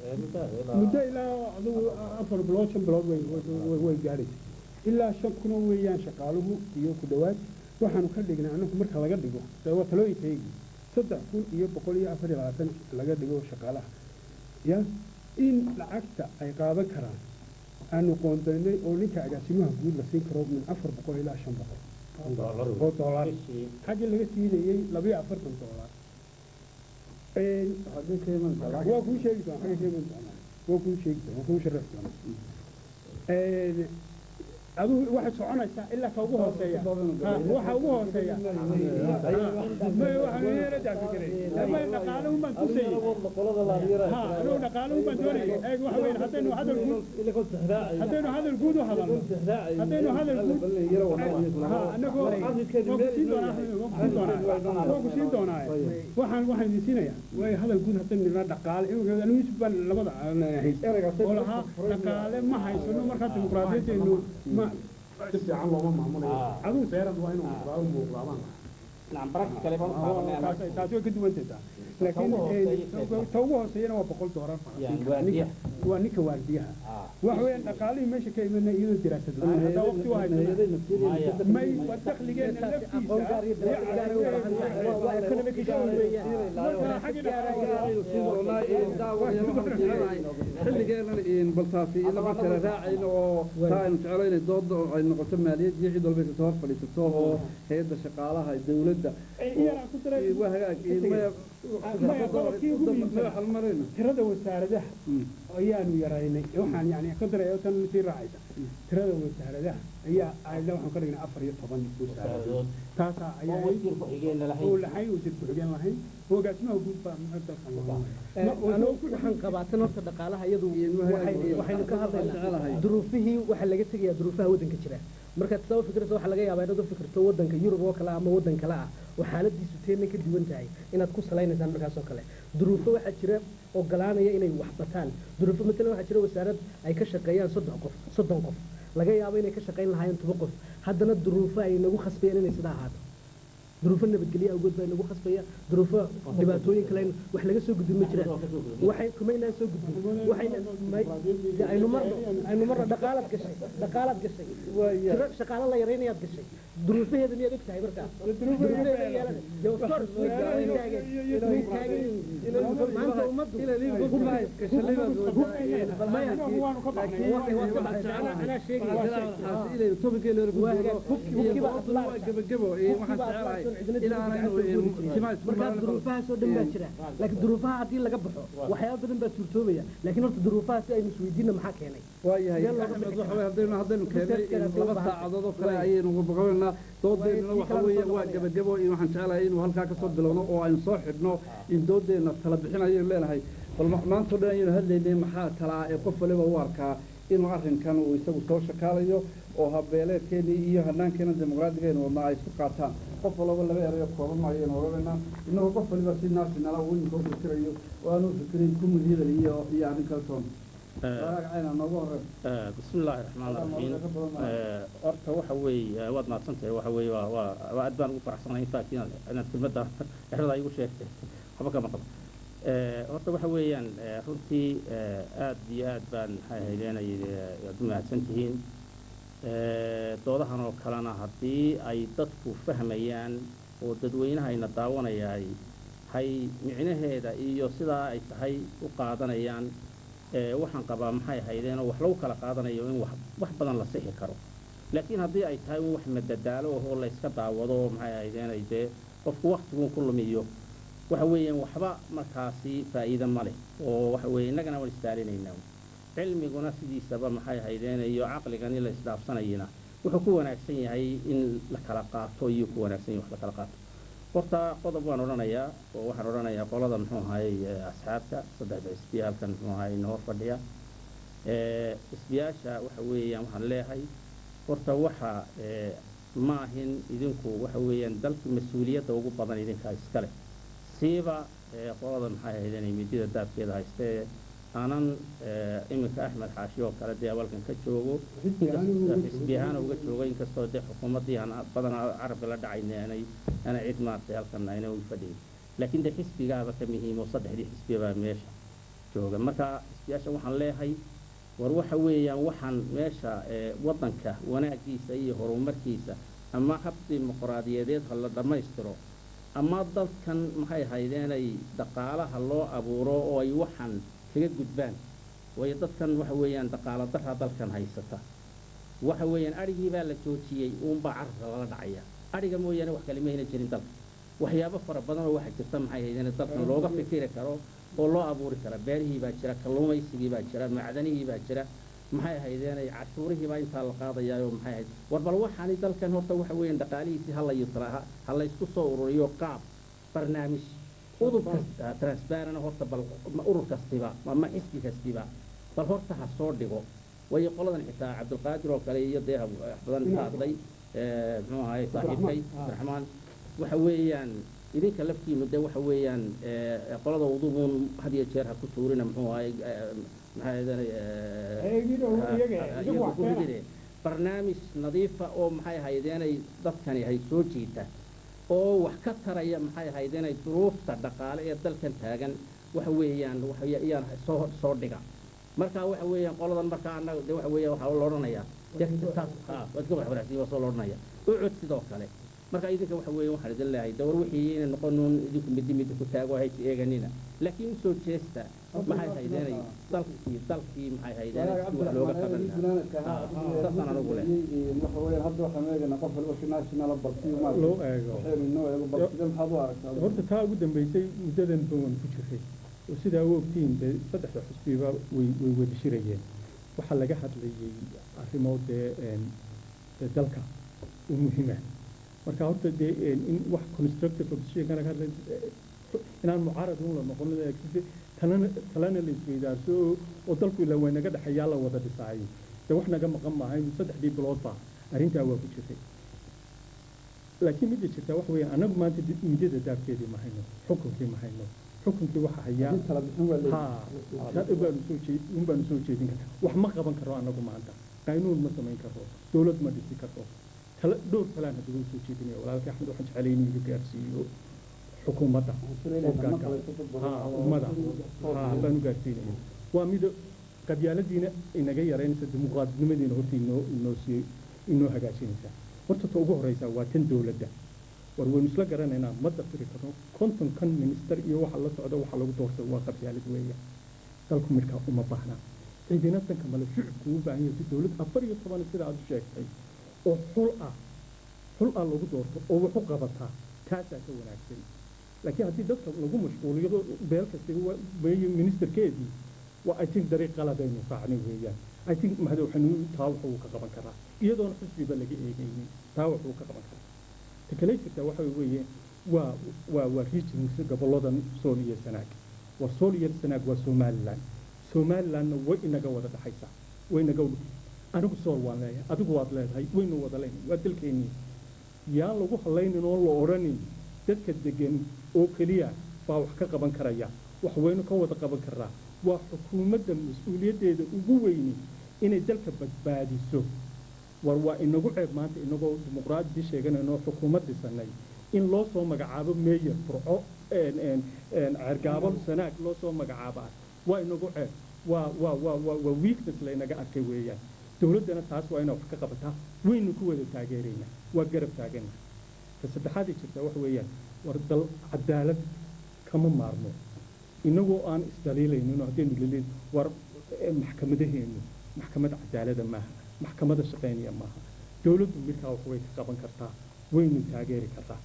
muddo ilaa adigu afar bilood shan bilood way way way gaaraysa ilaa shan kuna weeyaan shaqaaluhu iyo ku dhowaad waxaanu ka dhignay anagu marka laga dhigo waa talooyinkaygii saddex kun iyo boqol iyo afar iyo labaatan laga dhigo shaqaalaha ya in lacagta ay qaadan karaan aanu qoondaynay oo ninka agaasimaha guud la siin karo min afar boqol ilaa shan boqol oo doolar xaggii laga siinayey labiyo afartan doolar waa kuu sheegi doona xagga sheegi doona waa kuu sheegi doona waa kuu sharaxi doona adigu waxay soconaysaa ilaa ka ugu hooseeya waxa ugu hooseeya may waxaan yeela daafikiray may dhaqaale un baan tusayay ha anigu dhaqaale un baan doonayay eeg waxa weyn haddaynu hadal guud haddaynu hadal guud u hadalno haddaynu hadal guud ha anagu waan ku siin doonaa waan ku siin doonaa waxaan waxaan idin siinayaa way hadal guud haddaynu nidhaa dhaqaale anigu yusuf baan labada hayst oo lahaa dhaqaale ma haysano markaa dimuqraadiyadeenu ma si fiican looma maamulayo adigu seerad waa inuu muuqdaa u muuqdaabaan taasi way ka duwantataa laakiin ta ugu hooseeyana waa boqol doolar waa ninka waardiyaha waxa weeyaan dhaqaalihii meesha ka imana iyadoo diraasad la-aan haddaa waqti u haysana may waa dakligeena xilligeenan baltaasi lama kala raacayno oo taa aynu jeclayna dooda ay noqoto maaliyad iyo cid walba inta hor fadhiisato oo hay-adda shaqaalaha dowladda waa hagaag halmarayno tirada wasaaradaha ayaanu yaraynay waxaan yani ka daraya tan sii raacaysa tirada wasaaradaha ayaa ayla waxaan ka dhignay afar iyo toban wasaaradood taasaa ayaa oo lahayn wasiir ku-xigeen lahayn hogaasimaha guud baa dalka waxaan qabaatan horta dhaqaalaha iyadu waxaynu ka hadlaynaa duruufihii waxaa laga tegayaa duruufaha waddanka jira markaad sabab fikirta waxaa laga yaabaa inaad u fikirto waddanka yurub oo kale ama waddan kale ah oo xaaladiisu teena ka duwan tahay inaad ku salaynaysaan markaas oo kale duruufo waxaa jira ogolaanaya inay wax bataan duruufo matalan waxaa jira wasaarad ay ka shaqeeyaan soddon qof soddon qof laga yaabo inay ka shaqayn lahaayeen toba qof haddana duruufo ay nagu khasbayeen inay sidaa ahaato duruufo nabadgelyo awgood baa inagu khasbaya duruufo dhibaatooyin kale wax laga soo gudbin ma jiraan waxay kumaynaan soo gudbin waxayna may- dee aynu marno aynu marno dhaqaalaad gashay dhaqaalaad gashay tiro shaqaalo la yaraynayaad gashay duruufaheeda miyaad og tahay markaa duruufaheeda yeelan dee of course way way taagan way taagan yihiin maanta ummaddu maya anaa sheegaya markaa duruufahaasoo dhan baa jira laakiin duruufaha haddii laga baxo waxyaaba badan baa suurtoobaya laakiin horta duruufaha si aynu isweydiinna maxaa keenay waayahay Meel looga axmed bixi waxa weye haddaynu haddaynu keenay Research-kana laba baahan. saacadood oo kale ayaynu gabagabaynaa doodeennana Way- waxa weeye waa gebagebo in waxaan jeclahay inuu halkaa kasoo bilowno oo aynu soo xidhno in doodeenna tala bixin ayaynu leenahay bal ma- maanta o dhan ayaynu hadlaynay maxaa talaa ee qof waliba u arkaa inuu arrinkan uu isagu soo shakaalayo oo habeeleedkeenii iyo hanaankeena dimuqraadigeena wadnaa ay isku qaataan qof walaba laba erayo kooban ayaynu odhanaynaa innagoo qof waliba si naasinala uu iminka u fikirayo oo aanu fikirin kumudiyada iyo iyo arrin kale toon walaag cayna noogu horreyn بسم الله الرحمن الرحيم horta waxa weeye waad mahadsantahay waxa weeye waa waa waa aad baan ugu faraxsanahay in fact inaad inaad kelmadda exrada igu sheegtay waxba ka maqan horta waxa weeyaan eh, runtii eh, aad iyo aad baan maxay haydeenay aad u mahadsan tihiin Eh, doodahan oo kalena haddii ay dadku fahmayaan oo dadweynahayna daawanayaay hay micnaheeda iyo sidaa ay tahay u qaadanayaan ee waxaan qabaa maxay ahaydeen oo wax lagu kala qaadanayo in wax wax badan la sixi karo laakiin haddii ay tahay in wax madadaalo oo la iska daawado oo maxay ahaydeen ay dee qofku waktigun ku lumiyo waxa weeyaan waxba markaasi faa'iido ma leh oo waxa weeye innagana waan istaalinaynaa cilmiguna sidiisaba maxay ahaydeen iyo caqligani la isdhaafsanayina wuxuu ku wanaagsan yahay in la kala qaato iyo ku wanaagsan yahay wax la kala qaato horta qodob waan odhanayaa oo waxaan odhanayaa qolada muxuu ahaayey eh, asxaabta saddexda xisbiya halkan muxuu ahaayey inoo fadhiya Eh, xisbiyaasha waxa weeyaan waxaan leeyahay horta waxa eh, ma ahin idinku waxa weeyaan dalka mas-uuliyadda ugu badan idinkaa iskale siiba eh, qolada maxay ahaydeen midida daabkeeda haystee aanan eh, iminka axmed xaashi oo kale dee awalkan ka joogo inkastoo xisbi ahaan uga joogo inkastoo dee xukuumaddii aan badanaa carabka la dhacayna aanay aanay cid maartay halkan ayna ugu fadhiyin laakiin dee xisbigaaba ka muhiim oo saddexdii xisbiya baa meesha jooga marka xisbiyaasha waxaan leeyahay war waxa weeyaan waxaan meesha ee, waddanka wanaagiisa iyo horumarkiisa ama hab dimuqraadiyadeed ha la dhammaystiro ama dadkan maxay haydeenay dhaqaalaha loo abuuro oo ay waxan kaga gudbaan waayo dadkan waxa weeyaan dhaqaalo darra dalkan haysata waxa weeyaan adhigii baa la joojiyey uunbaa carabka lala dhacaya adhiga mooyaane wax kale mayna jirin dalka waxyaabo fara badan oo waxaa jirta maxay haydeen dalkan looga fikiri karo oo loo abuuri kara beerihii baa jira kalluumaysigii baa jira macdanihii baa jira maxay ahaydeen cashuurihii baa intaa la qaadayaa oo maxay ahayd war bal waxaani dalkan horta waxa weeyaan dhaqaalihiisii ha la yusra ha ha la isku soo ururiyo qaab barnaamij udub kasta transparent horta bal ma urur kastiba ama xisbi kastiba bal horta ha soo dhigo waayo qoladan xitaa cabdulqaadir oo kale iyo dee wax badan ka hadlay eh, muxuu ahaye saaxiibkay abdiraxmaan waxa weeyaan idinka laftiinu dee waxa weeyaan eh, qolada udubuun had iyo jeer ha ku tuurina muxuu ahaye eh, maxaa ahaydeen barnaamij nadiifa oo maxay ahaydeenay dadkani hay soo jiita oo wax ka taraya maxay ahaydeenay duruufta dhaqaale ee dalkan taagan waxa weeyaan waxayaan soo soo dhiga marka waxa weeyaan qoladan marka annaga de waxa weeyaan waxaa la odhanayaa dee taas haa waad ka waxbarasiin waa soo la odhanaya ucud sidoo kale marka idinka waxa weeye waxaan idin leeyahay dawar wixii inay noqonuun idinku midi midi ku taago haysi eeganina laakiin usoo jeesta maxay haydeenay dalkii dalkii maxay haydeenay si wax looga qaban lahaa saasaan anugu leh waxa weeyaan hadda waxaan eegaynaa qof waliba si national balsiyo ma loo eego waxaynu inoo eego bal sidee maxaad u aragtaa horta taa ugu dambeysay muddadan bawan ku jiray oo sidaa u ogtihiin dee saddexda xusbiba way way wada shirayeen waxaa laga hadlayay arrimo dee een, dee dalka u muhiima marka horta dee een, in wax constructive opposition kana ka hadlay eh, inaan mucaarad un la noqon laakiinse talana talana la isweydaarso oo- oo dalku ilaa way naga dhexeeyaa la wada dhisaayo dee wax naga maqan maaha in saddexdii bilood baa arrintaa waa ku jirtay laakiin midda jirtaa waxa weeyaan annagu maanta dib- midada daabkeedii ma hayno xukunkii ma hayno xukunkii waxa hayaa haddii tala bixin waa leeyahay haa dad baanu soo jeed un baanu soo jeedin karna wax ma qaban karo annagu maanta qaynuun ma samayn karo dowlad ma dhisi karo tala dhowr talaan hadda waan soo jeedinaya walaalkay axmed waxaan jeclay inuu iga gaarsiiyo xukuumadda hoggaanka haa ummada haa baan u gaarsiinaya waa mida qabyaaladiina inaga yaraynaysa dimuqraadnimadiina horta inoo inoo sii inoo hagaajinaysa horta ta ugu horeysa waa tan dowladda war waynu isla garanaynaa ma dafiri karno konton kan minister iyo waxa la socda waxa lagu doortay waa qabyaalad weeya dalku midkaa uma baahna ciidina tanka male shicibku u baahan yahay si dowlad afar iyo toban sida aad u sheegtay oo xul ah xul ah lagu doorto oo wax u qabataa taasaa ka wanaagsan laakiin haddii dadka lagu mashquuliyo beel kasta weeye ministerkeedii waa i think dariiq qaladaynu raacnay weeyaan i think madaxweynu taa wax uu ka qaban karaa iyadoona xisbiba laga eegaynin taa wax uu ka qaban karaa ta kale jirta waxa weeye waa waa waa regions goboladan sool iyo sanaag war sool iyo sanaag waa somaliland somalilandna way inaga wada dhaxaysaa way inaga anigu sool waan leeyahay adigu waad leedahay waynu wada leeyahay waa dalkeennii yaan lagu hallaynin oo la odhanin dadka degan oo keliya baa wax ka qaban karaya wax waynu ka wada qaban karaa waa xukuumadda mas-uuliyaddeeda ugu weyni inay dalka badbaadiso war waa inagu ceeb maanta inagoo dimuqraadi sheeganayno xukuumad dhisanay in loo soo magacaabo meeyer burco cergaabo sanaag loo soo magacaabaa waa inagu ceeb waa waa waa waa waa weakness laynaga arkay weeyaan dowladdana taas waa inay wax ka qabataa waynu ku wada taageeraynaa waa garab taagana ta saddexaad ay jirtaa waxa weeyaan war dal cadaalad kama maarmo inagoo aan isdaliilaynin oo haddaynu leleyn war maxkamadaheennu maxkamad cadaalada maaha maxkamada shaqaynaya maaha dowladdu midkaa wax way ka qaban kartaa waynu taageeri kartaa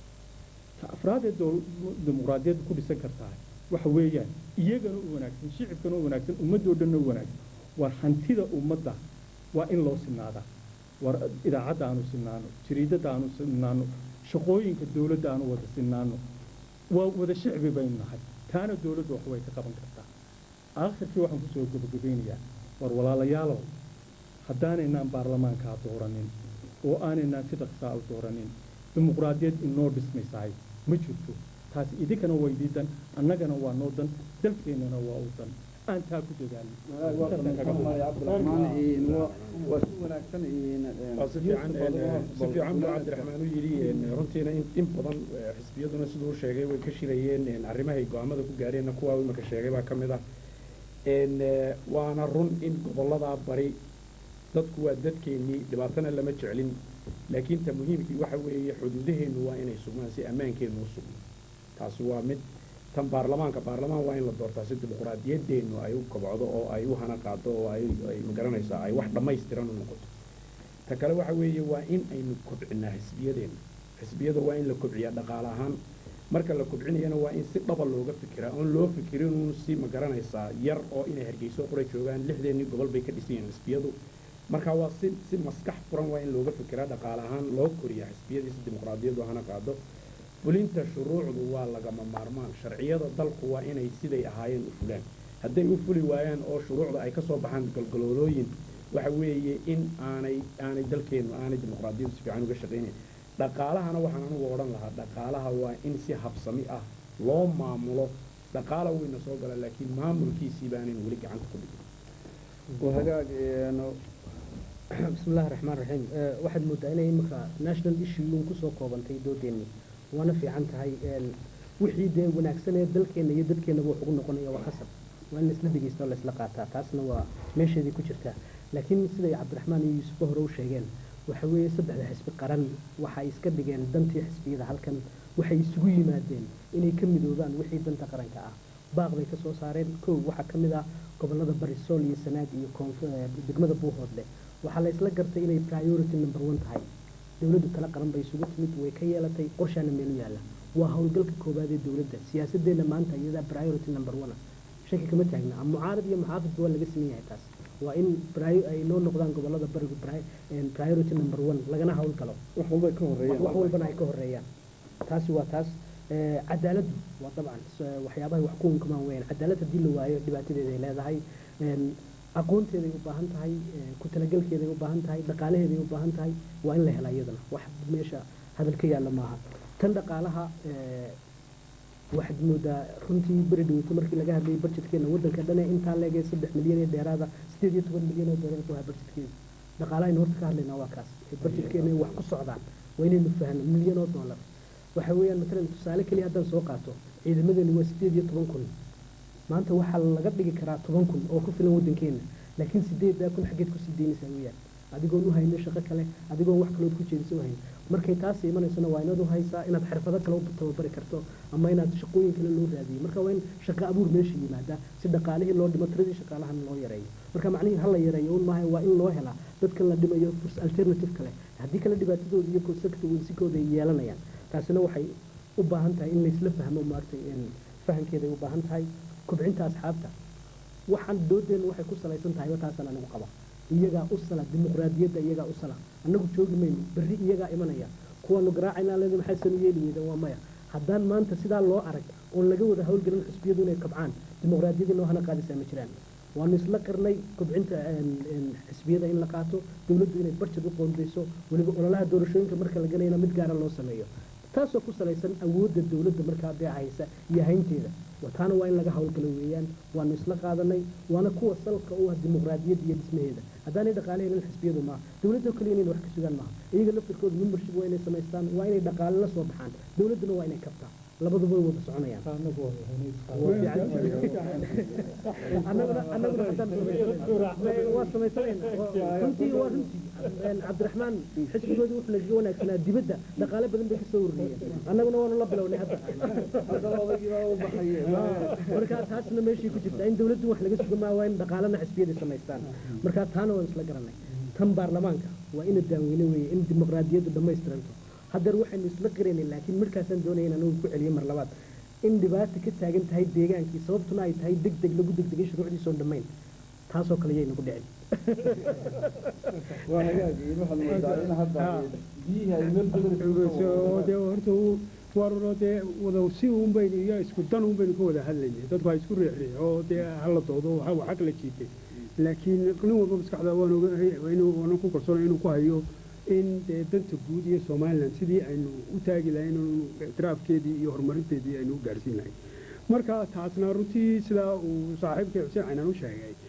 ta afraadee dimuqraadiyadda ku dhisan kartaa waxa weeyaan iyagana u wanaagsan shicibkana u wanaagsan ummaddoo dhanna u wanaagsan war hantida ummadda waa in loo sinaadaa war idaacadda aanu sinaano jariidadda aanu sinaano shaqooyinka dowladda aanu wada sinaano waa wada shicbi baynu nahay taana dowladdu wax way ka qaban kartaa aakhirkii waxaan kusoo gabagabeynayaa war walaalayaalow haddaanaynaan baarlamaankaa dooranin oo aanaynaan si dhaqsaa u dooranin dimuqraadiyad inoo dhismaysahay ma jirto taasi idinkana waa idiidan annagana waa noo dan dalkeennana waa u dan aan taa ku waa si wanaagsan waa si fiican si fiican buu cabdiraxmaan u yidhi runtiina in in badan xisbiyaduna siduu sheegay way ka shirayeen arrimahay go-aamada ku gaareenna kuwaa imika sheegay baa ka mid ah waana run in gobolladaa bari dadku waa dadkeennii dhibaatana lama jeclin laakiin ta muhiimkii waxa weeye xuduudaheennu waa inay sugmaan si ammaankeennu u sugno taasi waa mid tan baarlamaanka baarlamaan waa in la doortaa si dimuqraadiyaddeennu ay u kobcdo oo ay u hana qaado oo ay ay magaranaysaa ay wax dhammaystiran u noqoto ta kale waxa weeye waa in aynu kobcinaa xisbiyadeenna xisbiyada waa in la kobciyaa dhaqaale ahaan marka la kobcinayana waa in si dhaba looga fikiraa oon loo fikirin uun si magaranaysaa yar oo inay hargeyso qura joogaan lixdeennii gobol bay ka dhisan yihiin xisbiyadu marka waa si si maskax furan waa in looga fikiraa dhaqaale ahaan loo koriyaa xisbiyadii si dimuqraadiyaddu hana qaado fulinta shuruucdu waa lagama maarmaan sharciyada dalku waa inay siday ahaayeen u fulaan hadday u fuli waayaan oo shuruucda ay ka soo baxaan galgaloolooyin waxa weeye in aanay aanay dalkeennu aanay dimuqraadiyaddu si fiican uga shaqaynayn dhaqaalahana waxaan anugu odhan lahaa dhaqaalaha waa in si habsami ah loo maamulo dhaqaala weyna soo gala laakiin maamulkiisii baanan weli gacanta ku dhigin hagaag بسم الله الرحمن الرحيم واحد مدة أنا إمك national issue يوم كسو كوبان تي دو ديني وأنا في عن تهاي وحي ده وناكسنا دلكنا يدلكنا بو حقوق نقول يا وخسر وأن نسلا دقي استوى لسلا قاتا تاسنا وماشي دي كشرتا لكن سيدي عبد الرحمن يوسف هرو شيغان وحوي صدح حسب قرن وحا يسكر دقين دنتي حسبي ذا هالكن وحا يسوي مادين إني كم دوبان وحي دنتا قرن كآه baaq bay ka soo saareen kow waxaa ka mid ah gobollada barisool iyo sanaag iyo koonfur degmada buuhoodle waxaa la isla gartay inay priority number one tahay dowladdu tala qaran bay isugu timid way ka yeelatay qorshaana meelu yaalla waa howlgalka koowaad ee dowladda siyaasadeenna maanta iyadaa priority number one shaki kama taagna mucaarad iyo muxaafidba waa laga sameyn yahay taas waa in ay noo noqdaan gobollada barigu priority number one lagana howlgalo wax walba ka horeeyaan wax walbana ay ka horeeyaan taasi waa taas cadaaladdu waa dabcan waxyaabahay wax ku unkamaan weyaan cadaalad haddii la waayo dhibaatadeeda ay leedahay aqoonteeday u baahan tahay ku talagelkeeday u baahan tahay dhaqaalaheeday u baahan tahay waa in la helaa iyadana wax meesha hadal ka yaalla maaha tan dhaqaalaha waxaad moodaa runtii beri dhaweyto markii laga hadlayay budgetkeena waddanka dhane intaa leegay saddex milyan ee dheeraada sideed iyo toban milyan oo doolar ku haa budgetkeeda dhaqaalahaynu horta ka hadlaynaa waa kaas ee budgetkeena wax ku socdaan waa inaynu fahno milyan oo dollar waxa weeyaan matalan tusaale keliya haddaan soo qaato ciidamadeenu waa sideed iyo toban kun maanta waxaa laga dhigi karaa toban kun oo ku filan waddankeena laakiin sideedaa kun xaggeed kusii daynaysaa weeyaan adigoon u haynin shaqo kale adigoon wax kalood ku jeediso u hayn markay taas imanaysona waa inaad u haysaa inaad xirfado kale u tababari karto ama inaad shaqooyin kale loo raadiyo marka waa in shaqo abuur meesha yimaada si dhaqaalihii loo dhimo tiradii shaqaalahana loo yareeyo marka macnihii ha la yareeyo un maaha waa in loo helaa dadkan la dhimayo furs alternative kale haddii kale dhibaatadooda iyo consequensikooda ay yeelanayaan taasina waxay u baahan tahay in laysla fahmo maaragtay fahamkeeday u baahan tahay kobcinta asxaabta waxaan doodeenna waxay ku salaysan tahayba taasaan anigu qaba iyagaa u sala dimuqraadiyadda iyagaa u sala annagu joogi mayno berri iyagaa imanaya kuwaanu garaacaynaa leedi maxay sanu yeeli weydaan waa maya haddaan maanta sidaa loo arag oon laga wada hawlgelin xisbiyadu inay kabcaan dimuqraadiyadii noo hana qaadisaa ma jiraan waanu isla qirnay kobcinta xisbiyada in la qaato dowladdu inay barjad u qoondayso weliba ololaha doorashooyinka marka la galayna mid gaara loo sameeyo taasoo ku salaysan awoodda dowladda markaa dee haysa iyo haynteeda taana waa in laga hawlgalo weeyaan waanu isla qaadanay waana kuwa salka u ah dimuqraadiyadda iyo dhismaheeda haddaanay dhaqaale helin xisbiyadu maaha dowladda kaliya inayna wax ka sugaan maaha iyaga laftirkooda membership waa inay samaystaan waa inay dhaqaale la soo baxaan dowladduna waa inay kabtaa labaduba way wada soconayaan annaguna annaguna haddaan waa samaysanayna runtii waa runtii cabdiraxmaan xisbigoodii wuxuu nagaga wanaagsanaa dibadda dhaqaale badan bay kasoo ururiyeen annaguna waanu la bilownay hadda marka taasna meeshii ku jirta in dowladdu wax laga suga maa waa in dhaqaalena xisbiyadii samaystaan marka taana waan isla garanay tan baarlamaanka waa ina daaweyne weeye in dimuqraadiyaddu dhammaystiranto haddeer waxaynu isla qiraynay laakiin markaasaan doonaya inaan ugu ku celiyo mar labaad in dhibaata ka taagan tahay deegaankii sababtuna ay tahay deg deg lagu degdegay shuruucdiisa oon dhammayn taasoo kale yay nagu dhicin waa hagaag waxaad moodaa in hadda biyihii ay meel badan dee horta waaruro dee wada si un baynu iyo isku dan un baynu ka wada hadlaynay dadku ha isku riixriix oo dee hala doodo waxa kala jiitay laakiin nin walba maskaxda waan ogahay waanan ku kalsoonay inuu ku hayo in dee danta guud iyo somalilan sidii aynu u taagi lahayn ictiraafkeedii iyo horumarinteedii aynu u gaarsiin lahayn marka taasna runtii sidaa uu saaxiibkay xuseen caynaan u sheegay